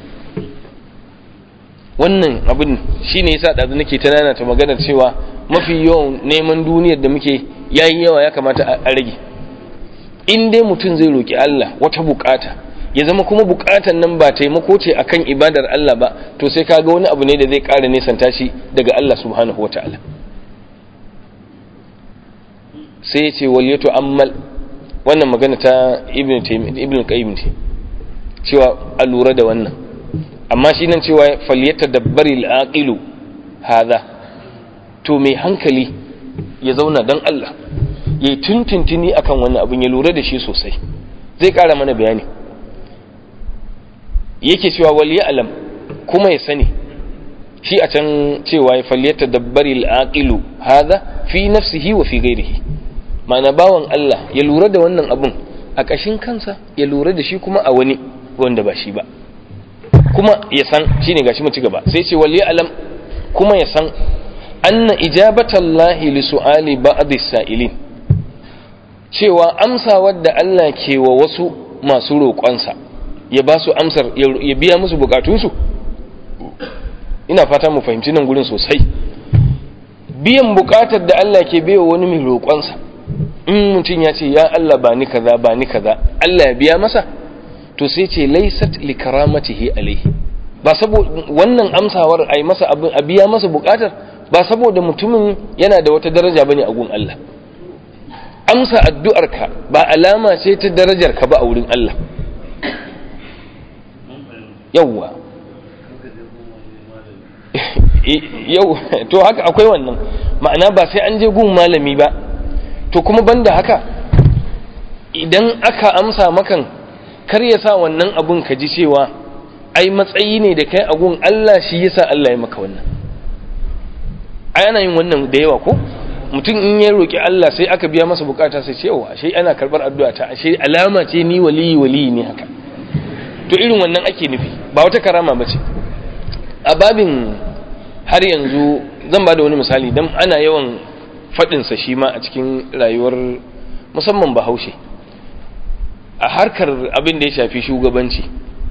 wannan abin shi ne yasa ɗazu nake ta nana ta maganar cewa mafi yawan neman duniyar da muke yayi yawa ya kamata a rage in dai mutum zai roki Allah wata bukata ya zama kuma bukatan nan ba taimako ce akan ibadar Allah ba to sai kaga wani abu ne da zai ƙara nesanta shi daga Allah subhanahu wataala sai ya ce wal yato ammal wannan magana ta ibn ibn qayyim ce cewa a lura da wannan amma shi nan cewa falyata dabbari al'aqilu hadha to mai hankali ya zauna don Allah ya yi tuntuntuni akan wannan abin ya lura da shi sosai zai kara mana bayani yake cewa wal alam kuma ya sani shi a can cewa ya falyata dabbari al'aqilu hadha fi nafsihi wa fi ghairihi ma'ana bawan Allah ya lura da wannan abin a ƙashin kansa ya lura da shi kuma a wani wanda ba shi ba kuma ya san shine gashi mu ci gaba sai ce wal alam kuma ya san anna ijabatallahi li su'ali ba'd as-sa'ilin cewa amsa wadda Allah ke wa wasu masu roƙonsa ya ba su amsar ya biya musu bukatunsu ina fata mu fahimci nan gurin sosai biyan bukatar da Allah ke baiwa wani mai roƙonsa in mutum ya ce ya Allah ba ni kaza ba ni kaza Allah ya biya masa to sai ce laysat li karamatihi alaihi ba saboda wannan amsawar ai masa abin a biya masa bukatar ba saboda mutumin yana da wata daraja bane a gun Allah amsa addu'arka ba alama ce ta darajarka ba a wurin Allah yawwa yau to haka akwai wannan ma'ana ba sai an je gun malami ba to kuma banda haka idan aka amsa makan kar ya sa wannan abun ka ji cewa ai matsayi ne da kai a gun Allah shi yasa Allah ya maka wannan ai ana yin wannan da yawa ko mutum in ya roki Allah sai aka biya masa bukata sai ce yawa ashe ana karbar addu'a ta ashe alama ce ni waliyi waliyi ne haka to irin wannan ake nufi ba wata karama bace a babin har yanzu zan ba da wani misali dan ana yawan fadin sa shi ma a cikin rayuwar musamman bahaushe a harkar abin da ya shafi shugabanci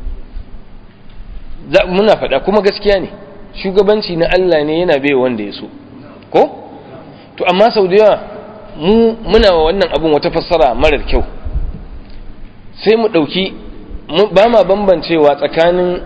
muna faɗa kuma gaskiya ne shugabanci na Allah ne yana bai wanda ya so ko to amma sau da yawa mu muna wa wannan abun wata fassara marar kyau sai mu ɗauki ba ma bambancewa tsakanin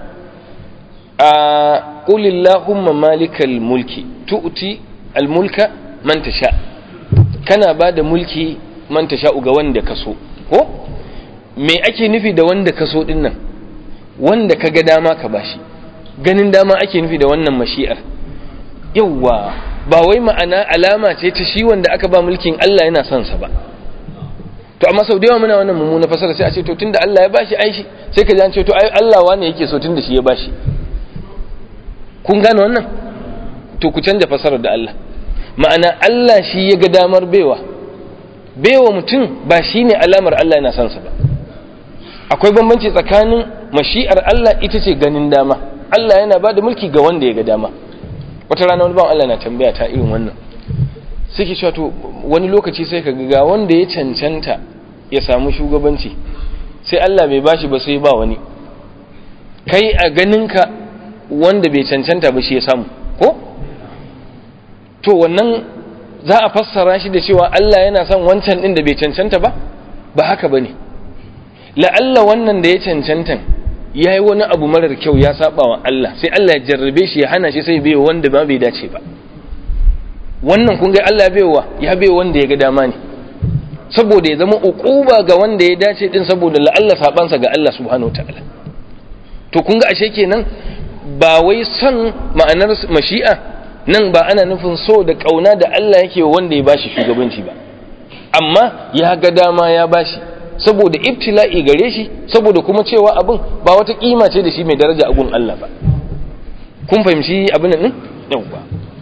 a ƙulillahumma malikal mulki tu'ti almulka man tasha kana ba da mulki man tasha ga wanda ka so ko me ake nufi da wanda ka so din nan wanda ka ga dama ka bashi ganin dama ake nufi da wannan mashi'ar yawwa ba wai ma'ana alama ce ta shi wanda aka ba mulkin Allah yana son sa ba to amma sau da yawa muna wannan mummuna fasara sai a ce to tunda Allah ya bashi aishi sai ka ji an ce to ai Allah wane yake so tunda shi ya bashi kun gane wannan to ku canja fasarar da Allah ma'ana Allah shi ya ga damar baiwa baiwa mutum ba shi ne alamar Allah yana son sa ba akwai bambanci tsakanin mashi'ar Allah ita ce ganin dama Allah yana ba da mulki ga wanda ya ga dama wata rana wani bawan Allah na tambaya ta irin wannan suke cewa to wani lokaci sai ka ga wanda ya cancanta ya samu shugabanci sai Allah bai bashi ba sai ba wani kai a ganinka wanda bai cancanta ba shi ya samu ko to wannan za a fassara shi da cewa Allah yana son wancan din da bai cancanta ba ba haka bane la'alla wannan da ya cancanta ya yi wani abu marar kyau ya saba wa Allah sai Allah ya jarrabe shi ya hana shi sai bai wanda ba bai dace ba wannan kun ga Allah baiwa ya bai wanda ya ga dama ne saboda ya zama uquba ga wanda ya dace din saboda la'alla sabansa ga Allah subhanahu wataala to kun ga ashe kenan ba wai son ma'anar mashi'a nan ba ana nufin so da kauna da Allah yake wanda ya bashi shugabanci ba amma ya ga dama ya bashi saboda ibtila'i gare shi saboda kuma cewa abin ba wata kima ce da shi mai daraja a gun Allah ba kun fahimci abin nan yau ba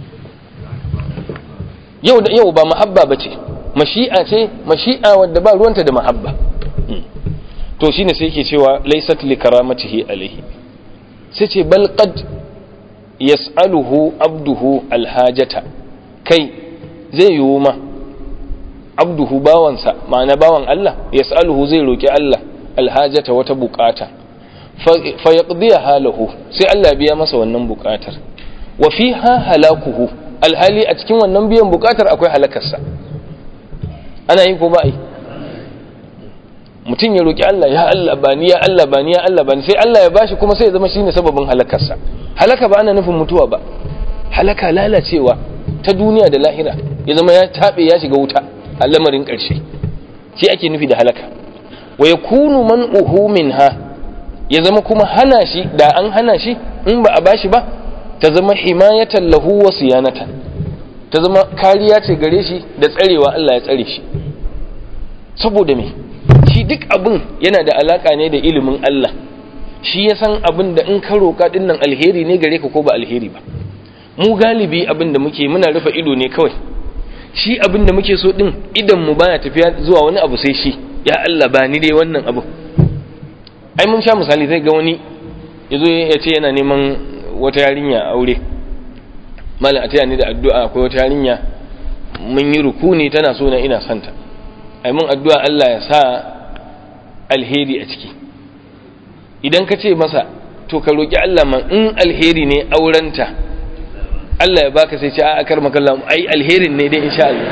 yau da yau ba mahabba bace mashi'a ce mashi'a wadda ba ruwanta da mahabba to shine sai yake cewa laysat li karamatihi alaihi sai ce bal qad yas'aluhu abduhu alhajata kai zai yiwu ma abduhu bawansa ma'ana bawan Allah yas'aluhu zai roki Allah alhajata wata bukata fa yaqdiya halahu sai Allah biya masa wannan bukatar wa fiha halakuhu alhali a cikin wannan biyan bukatar akwai halakarsa ana yi ko ba yi mutum ya roki Allah ya Allah bani ya Allah bani ya Allah bani sai Allah ya bashi kuma sai ya zama shine sababin halakarsa halaka ba ana nufin mutuwa ba halaka lalacewa ta duniya da lahira ya zama ya tabe ya shiga wuta a lamarin ƙarshe shi ake nufi da halaka wa ya kunu man uhu minha ya zama kuma hana shi da an hana shi in ba a bashi ba ta zama himayatan lahu wa siyanatan ta zama kariya ce gare shi da tsarewa Allah ya tsare shi saboda me shi duk abin yana da alaka ne da ilimin Allah shi ya san abin da in ka roƙa din nan alheri ne gare ka ko ba alheri ba mu galibi abin da muke muna rufe ido ne kawai shi abin da muke so din idan mu baya tafiya zuwa wani abu sai shi ya Allah ba ni dai wannan abu ai mun sha misali zai ga wani yazo ya ce yana neman wata yarinya aure malam a taya ni da addu'a akwai wata yarinya mun yi rukuni tana so na ina santa ai mun addu'a Allah ya sa alheri a ciki idan ka ce masa to ka roki Allah man in alheri ne aurenta Allah ya baka sai ce a akar makallam ai alherin ne dai insha Allah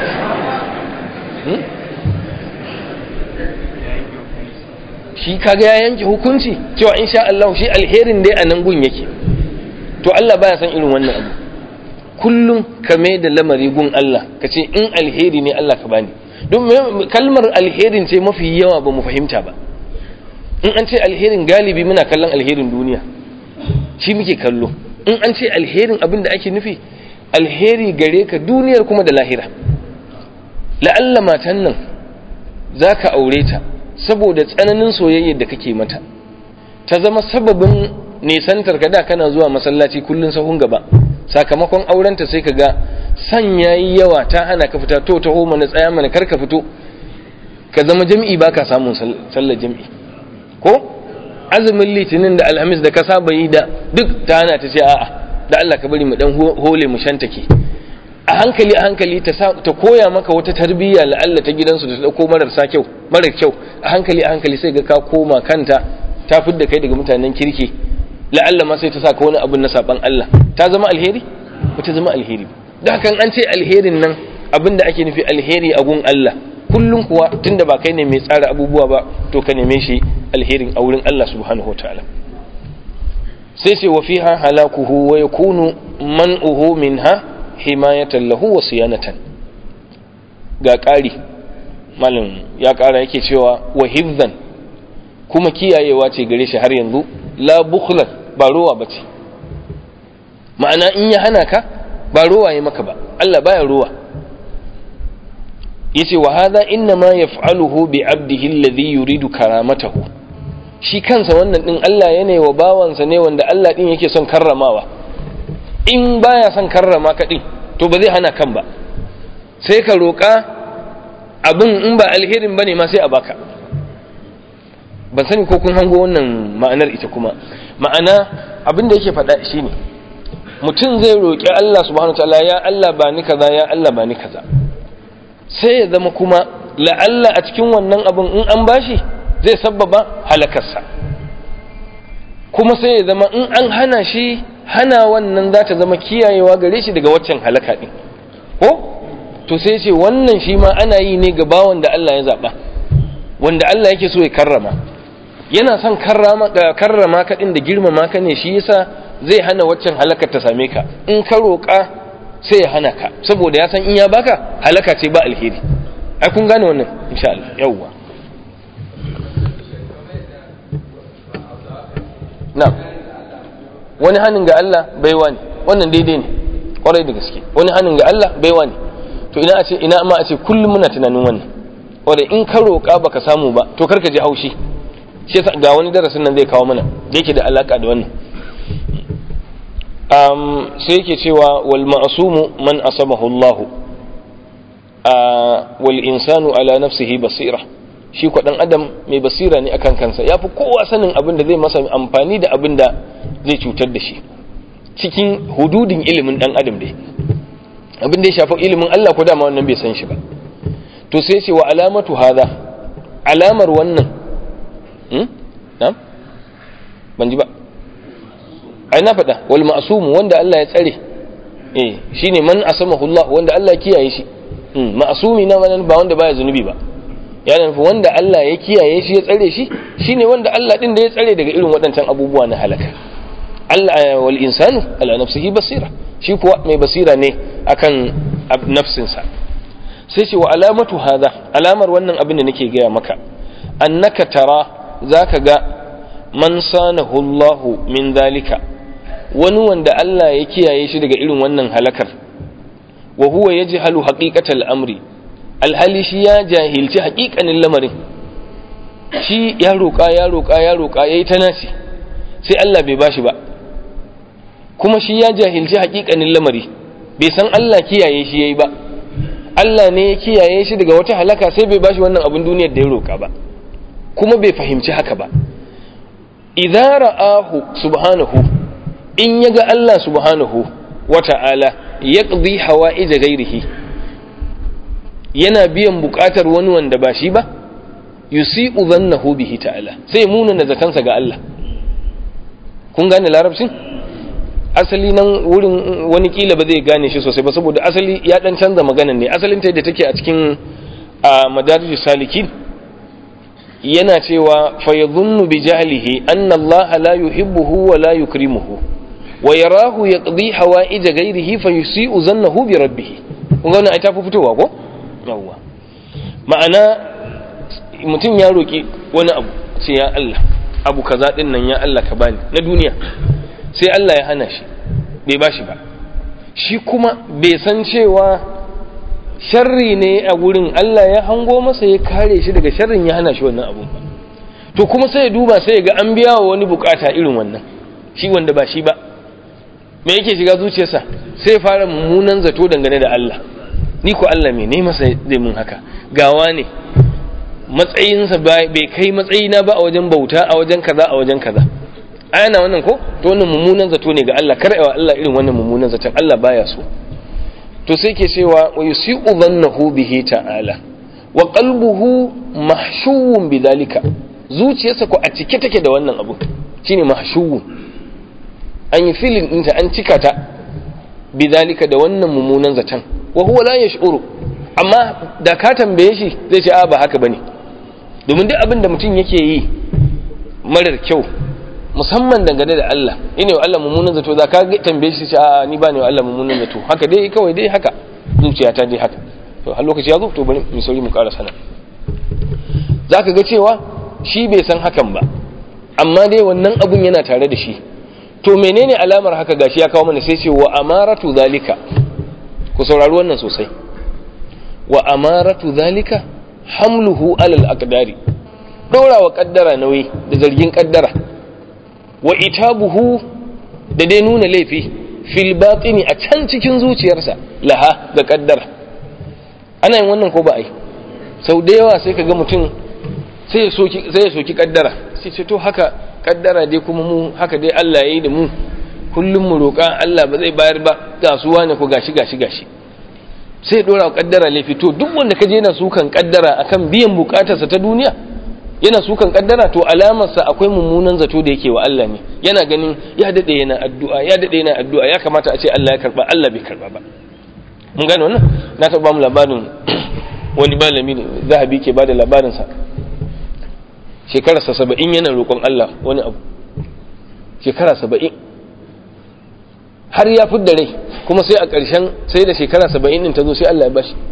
shi kaga ya yanke hukunci cewa insha Allah shi alherin dai a nan gun yake to Allah baya san irin wannan abu kullum ka mai da lamari gun Allah ka ce in alheri ne Allah ka bani don kalmar alherin ce mafi yawa ba mu fahimta ba in an ce alherin galibi muna kallon alherin duniya shi muke kallo in an ce alherin abin da ake nufi alheri gare ka duniyar kuma da lahira la'alla matan nan za ka aure ta saboda tsananin soyayyar da kake mata ta zama sababin nisantar ka da kana zuwa masallaci kullun sahun gaba sakamakon aurenta sai ka ga san yayi yawa ta hana ka fita to taho mana tsaya mana kar ka fito ka zama jami'i baka samun sallar jami'i ko azumin litinin da alhamis da ka saba yi da duk ta hana ta ce a'a da Allah ka bari mu dan hole mu shantake a hankali a hankali ta ta koya maka wata tarbiyya la'alla ta gidansu da ta dauko mararsa kyau marar kyau a hankali a hankali sai ga ka koma kanta ta fidda kai daga mutanen kirki la'alla ma sai ta saka wani abu na saban Allah ta zama alheri ba ta zama alheri da hakan an ce alherin nan abinda ake nufi alheri a gun Allah kullum kuwa tunda ba kai ne mai tsara abubuwa ba to ka neme shi alherin a wurin Allah subhanahu wataala sai ce wa fiha halakuhu wa yakunu man'uhu minha himayatan lahu wa siyanatan ga ƙari malam ya ƙara yake cewa wa hifzan kuma kiyayewa ce gare shi har yanzu la bukhlan ba rowa bace ma'ana in ya hana ka ba rowa ya maka ba Allah baya rowa yace wa hadha inna ma yaf'aluhu bi 'abdihi alladhi yuridu karamatahu shi kansa wannan din Allah yana wa bawansa ne wanda Allah din yake son karramawa in baya son karrama ka din to ba zai hana kan ba sai ka roƙa abin in ba alherin bane ma sai a baka ban sani ko kun hango wannan ma'anar ita kuma ma'ana abin da yake faɗa shine mutum zai roƙi Allah subhanahu wataala ya Allah ba ni kaza ya Allah ba ni kaza sai ya zama kuma la'alla a cikin wannan abin in an bashi zai sabbaba halakarsa kuma sai ya zama in an hana shi hana wannan za ta zama kiyayewa gare shi daga waccan halaka ɗin ko to sai ce wannan shi ma ana yi ne ga bawan da Allah ya zaɓa wanda Allah yake so ya karrama yana son karrama karrama ka ɗin da girmama ka ne shi yasa zai hana waccan halakar ta same ka in ka roƙa sai ya hana ka saboda ya san in ya baka halaka ce ba alheri ai kun gane wannan insha Allah yawwa na'am wani hannun ga Allah baiwa ne wannan daidai ne kwarai da gaske wani hannun ga Allah baiwa ne to ina a ce ina ma a ce kullum muna tunanin wannan wanda in ka roƙa baka samu ba to karka ji haushi shi yasa ga wani darasin nan zai kawo mana da yake da alaka da wannan um, sai yake cewa wal ma'sumu man asamahu Allah wal insanu ala nafsihi basira shi ko dan adam mai basira ne akan kansa yafi kowa sanin abin da zai masa amfani da abin da zai cutar da shi cikin hududin ilimin dan adam dai abin da ya shafi ilimin Allah ko dama wannan bai san shi ba to sai ce wa alamatu hadha alamar wannan hmm na'am ban ji ba ai na faɗa wal ma'sum wanda Allah ya tsare eh shine man asamahu Allah wanda Allah ya kiyaye shi hmm ma'sumi na wannan ba wanda baya zunubi ba ya nufi wanda Allah ya kiyaye shi ya tsare shi shine wanda Allah din da ya tsare daga irin waɗancan abubuwa na halaka Allah wal insanu ala nafsihi basira shi kuwa mai basira ne akan nafsinsa sai ce wa alamatu hadha alamar wannan abin da nake gaya maka annaka tara zaka ga man sanahu Allah min zalika wani wanda Allah ya kiyaye shi daga irin wannan halakar wa huwa yajhalu haqiqatal amri alhali shi ya jahilci haƙiƙanin lamarin shi ya roƙa ya roƙa ya roƙa yayi ta nasi sai Allah bai bashi ba kuma shi ya jahilci haƙiƙanin lamari bai san Allah kiyaye shi yayi ba Allah ne ya kiyaye shi daga wata halaka sai bai bashi wannan abin duniyar da ya roƙa ba kuma bai fahimci haka ba idza ra'ahu subhanahu in yaga Allah subhanahu wata'ala yaqdi hawa'ij ghairihi yana biyan buƙatar wani wanda ba shi ba yusi'u dhannahu bihi ta'ala sai muna zatansa ga Allah kun gane larabcin asali nan wurin wani kila ba zai gane shi sosai ba saboda asali ya dan canza maganan ne asalin ta da take a cikin madarij salikin yana cewa fa yadhunnu bi jahlihi anna Allah la yuhibbuhu wa la yukrimuhu wa yarahu yaqdi hawa'ij ghayrihi fa yusi'u zannahu bi rabbih kun ga wannan ai ta fi fitowa ko yawwa ma'ana mutum ya roki wani abu sai ya Allah abu kaza din nan ya Allah ka bani na duniya sai Allah ya hana shi bai ba shi ba shi kuma bai san cewa sharri ne a wurin Allah ya hango masa ya kare shi daga sharrin ya hana shi wannan abun ba to kuma sai ya duba sai ya ga an biya wa wani bukata irin wannan shi wanda ba shi ba me yake shiga zuciyarsa sai fara mummunan zato dangane da Allah ni ko Allah me ne masa zai mun haka gawa ne matsayinsa bai kai matsayina ba a wajen bauta a wajen kaza a wajen kaza ana wannan ko to wannan mummunan zato ne ga Allah kar wa Allah irin wannan mummunan zaton Allah baya so to sai ke cewa wa yusi'u dhannahu bihi ta'ala wa qalbuhu mahshuwun bidhalika zuciyarsa ko a cike take da wannan abu shine mahshuwun an yi filin ɗinta an cika ta bidhalika da wannan mummunan zaton wa huwa la yash'uru amma da ka tambaye shi zai ce a ba haka bane domin duk abin da mutum yake yi marar kyau musamman dangane da Allah ina wa Allah mummunan zato za ka tambaye shi a ni ba ne wa Allah mummunan zato haka dai kawai dai haka zuciyata dai haka to har lokaci ya zo to bari mu sauri mu ƙara sana za ka ga cewa shi bai san hakan ba amma dai wannan abun yana tare da shi to menene alamar haka gashi ya kawo mana sai ce wa amaratu zalika ku saurari wannan sosai wa amaratu zalika hamluhu alal aqdari dora wa kaddara nauyi da zargin kaddara wa itabuhu da dai nuna laifi fil batini a can cikin zuciyarsa laha ga kaddara ana yin wannan ko ba ai sau da yawa sai ka ga mutum sai ya soki sai ya soki kaddara sai ce to haka kaddara dai kuma mu haka dai Allah yayi da mu kullum mu roƙa Allah ba zai bayar ba gasuwa ne ko gashi gashi gashi sai dora wa kaddara laifi to duk wanda kaje yana sukan kaddara akan biyan bukatarsa ta duniya yana sukan kaddara to alamarsa akwai mummunan zato da yake wa Allah ne yana ganin ya dade yana addu'a ya dade yana addu'a ya kamata a ce Allah ya karba Allah bai karba ba mun gane wannan na taɓa mu labarin wani malami ne zahabi ke bada labarin sa shekararsa saba'in yana roƙon Allah wani abu shekara saba'in har ya fidda rai kuma sai a ƙarshen sai da shekara saba'in ɗin ta zo sai Allah ya bashi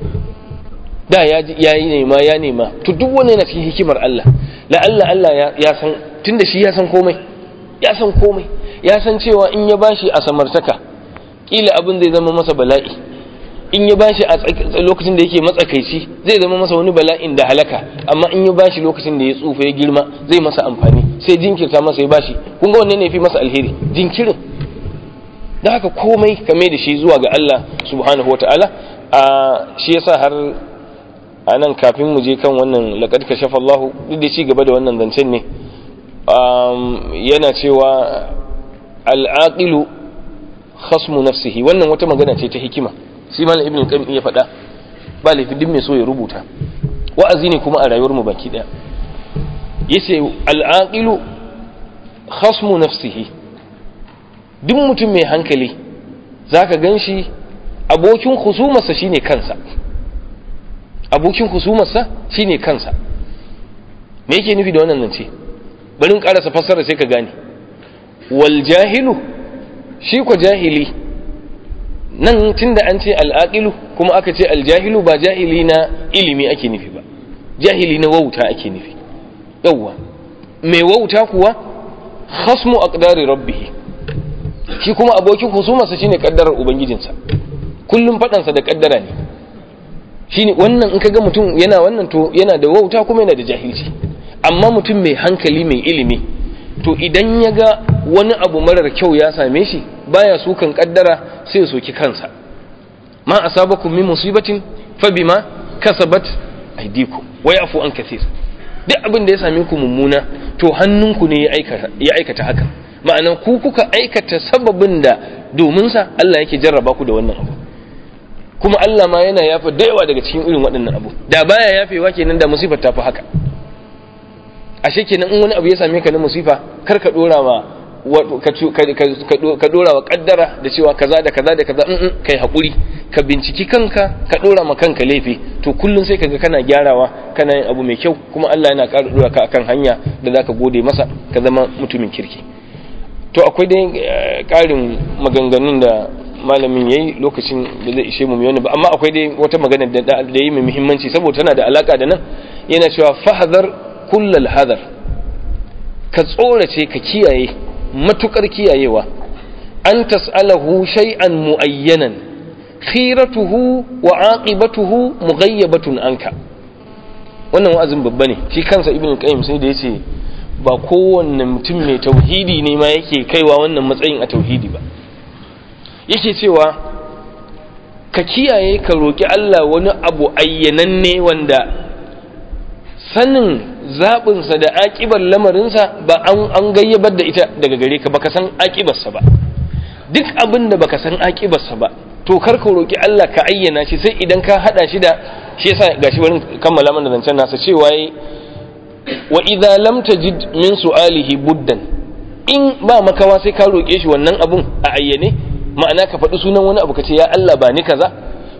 da ya yi nema ya nema to duk wani yana cikin hikimar Allah la'alla Allah ya san tun da shi ya san komai ya san komai ya san cewa in ya bashi a samartaka kila abin zai zama masa bala'i in ya bashi a lokacin da yake matsakaici zai zama masa wani bala'in da halaka amma in ya bashi lokacin da ya tsufa ya girma zai masa amfani sai jinkirta masa ya bashi kun ga wanne ne fi masa alheri jinkirin da haka komai kame da shi zuwa ga Allah subhanahu wataala a shi yasa har a nan kafin mu je kan wannan laqad kashafa Allah duk da ci gaba da wannan zancen ne yana cewa al-aqilu khasmu nafsihi wannan wata magana ce ta hikima shi malam ibn qayyim ya faɗa ba laifi duk mai so ya rubuta wa'azi ne kuma a rayuwar mu baki daya yace al-aqilu khasmu nafsihi duk mutum mai hankali zaka ganshi abokin husumarsa shine kansa abokin husumarsa shine kansa me yake nufi da wannan zance bari in karasa fassara sai ka gane wal jahilu shi ko jahili nan tunda an ce al'aqilu kuma aka ce aljahilu ba jahili na ilimi ake nufi ba jahili na wauta ake nufi yawwa mai wauta kuwa khasmu aqdari rabbih shi kuma abokin husumarsa shine kaddarar ubangijinsa kullum fadansa da kaddara ne shine wannan in kaga mutum yana wannan to yana da wauta kuma yana da jahilci amma mutum mai hankali mai ilimi to idan ya ga wani abu marar kyau ya same shi baya sukan kaddara sai ya soki kansa ma asabakum min musibatin fa bima kasabat aydikum wa yafu an kathir duk abin da ya same ku mummuna to hannunku ne ya aikata ya aikata haka ma'ana ku kuka aikata sababin da domin sa Allah yake jarraba ku da wannan abu kuma Allah ma yana yafa da yawa daga cikin irin waɗannan abu da baya yafewa kenan da musifar ta fi haka ashe kenan in wani abu ya same ka na musifa kar ka dora wa ka dora wa kaddara da cewa kaza da kaza da kaza in kai hakuri ka binciki kanka ka dora ma kanka laifi to kullun sai kaga kana gyarawa kana yin abu mai kyau kuma Allah yana ƙara dora ka akan hanya da zaka gode masa ka zama mutumin kirki to akwai dai ƙarin maganganun da malamin yayi lokacin da zai ishe mu mai wani ba amma akwai dai wata magana da da yi mai muhimmanci saboda tana da alaka da nan yana cewa fahadhar kullal hadar ka tsorace ka kiyaye matukar kiyayewa an tas'alahu shay'an muayyanan khiratuhu wa aqibatuhu mughayyabatun anka wannan wa'azin babba ne shi kansa ibnu qayyim sai da yace ba kowanne mutum mai tauhidi ne ma yake kaiwa wannan matsayin a tauhidi ba yake cewa ka kiyaye ka roki Allah wani abu ayyananne wanda sanin zaɓinsa da aƙibar lamarinsa ba an gayyabar da ita daga gare ka baka san aƙibarsa ba duk abin da baka san aƙibarsa ba to kar ka roƙi Allah ka ayyana shi sai idan ka haɗa shi da shi yasa gashi barin kammala mana zancen nasa cewa yi wa idza lam tajid min su'alihi buddan in ba makawa sai ka roƙe shi wannan abun a ayyane ma'ana ka faɗi sunan wani abu ka ce ya Allah ba ni kaza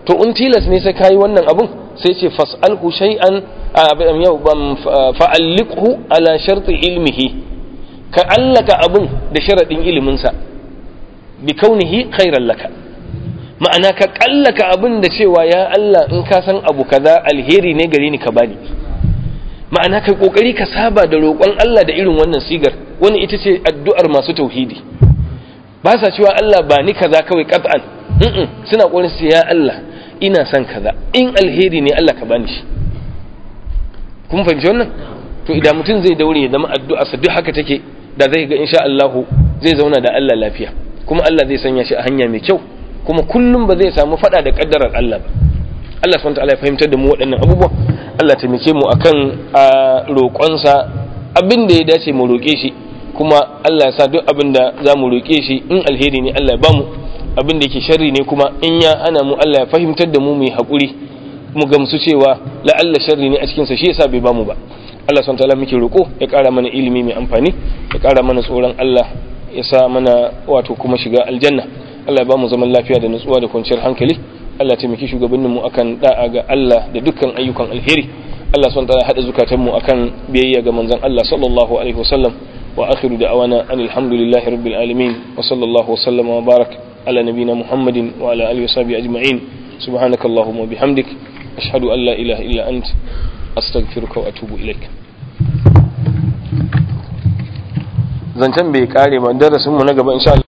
to in tilas ne sai kayi wannan abun sai ce fas'alhu shay'an yau ban fa'alliqhu ala sharti ilmihi ka allaka abun da sharadin ilimin sa bi kaunihi khairan laka ma'ana ka kallaka abun da cewa ya Allah in ka san abu kaza alheri ne gare ni ka bani ma'ana kai kokari ka saba da roƙon Allah da irin wannan sigar wani ita ce addu'ar masu tauhidi ba sa cewa Allah ba ni kaza kawai qat'an suna ƙoƙarin su ya Allah ina son kaza in alheri ne Allah ka bani shi kun fahimci wannan to idan mutum zai daure ya zama addu'a sa duk haka take da zai ga insha Allah zai zauna da Allah lafiya kuma Allah zai sanya shi a hanya mai kyau kuma kullum ba zai samu fada da kaddarar Allah ba Allah subhanahu wa ta'ala ya fahimtar da mu waɗannan abubuwa Allah taimake mu akan a roƙonsa abin da ya dace mu roƙe shi kuma Allah ya sa duk abin da za mu roƙe shi in alheri ne Allah ya bamu abin da yake sharri ne kuma in ya hana mu Allah ya fahimtar da mu mu yi haƙuri mu gamsu cewa la'alla sharri ne a cikin sa shi yasa bai bamu ba Allah subhanahu wataala muke roƙo ya ƙara mana ilimi mai amfani ya ƙara mana tsoron Allah ya sa mana wato kuma shiga aljanna Allah ya bamu zaman lafiya da nutsuwa da kwanciyar hankali Allah ya taimaki shugabanninmu akan da'a ga Allah da dukkan ayyukan alheri Allah subhanahu wataala hada zukatanmu akan biyayya ga manzon Allah sallallahu alaihi wasallam wa akhiru da'awana anil hamdulillahi rabbil alamin wa sallallahu wasallama wa barak ala nabiyyina muhammadin wa ala alihi washabihi ajma'in subhanakallahumma wa bihamdik ashhadu an la ilaha illa ant astaghfiruka wa atubu ilaik zancen bai kare ba darasin mu na gaba insha Allah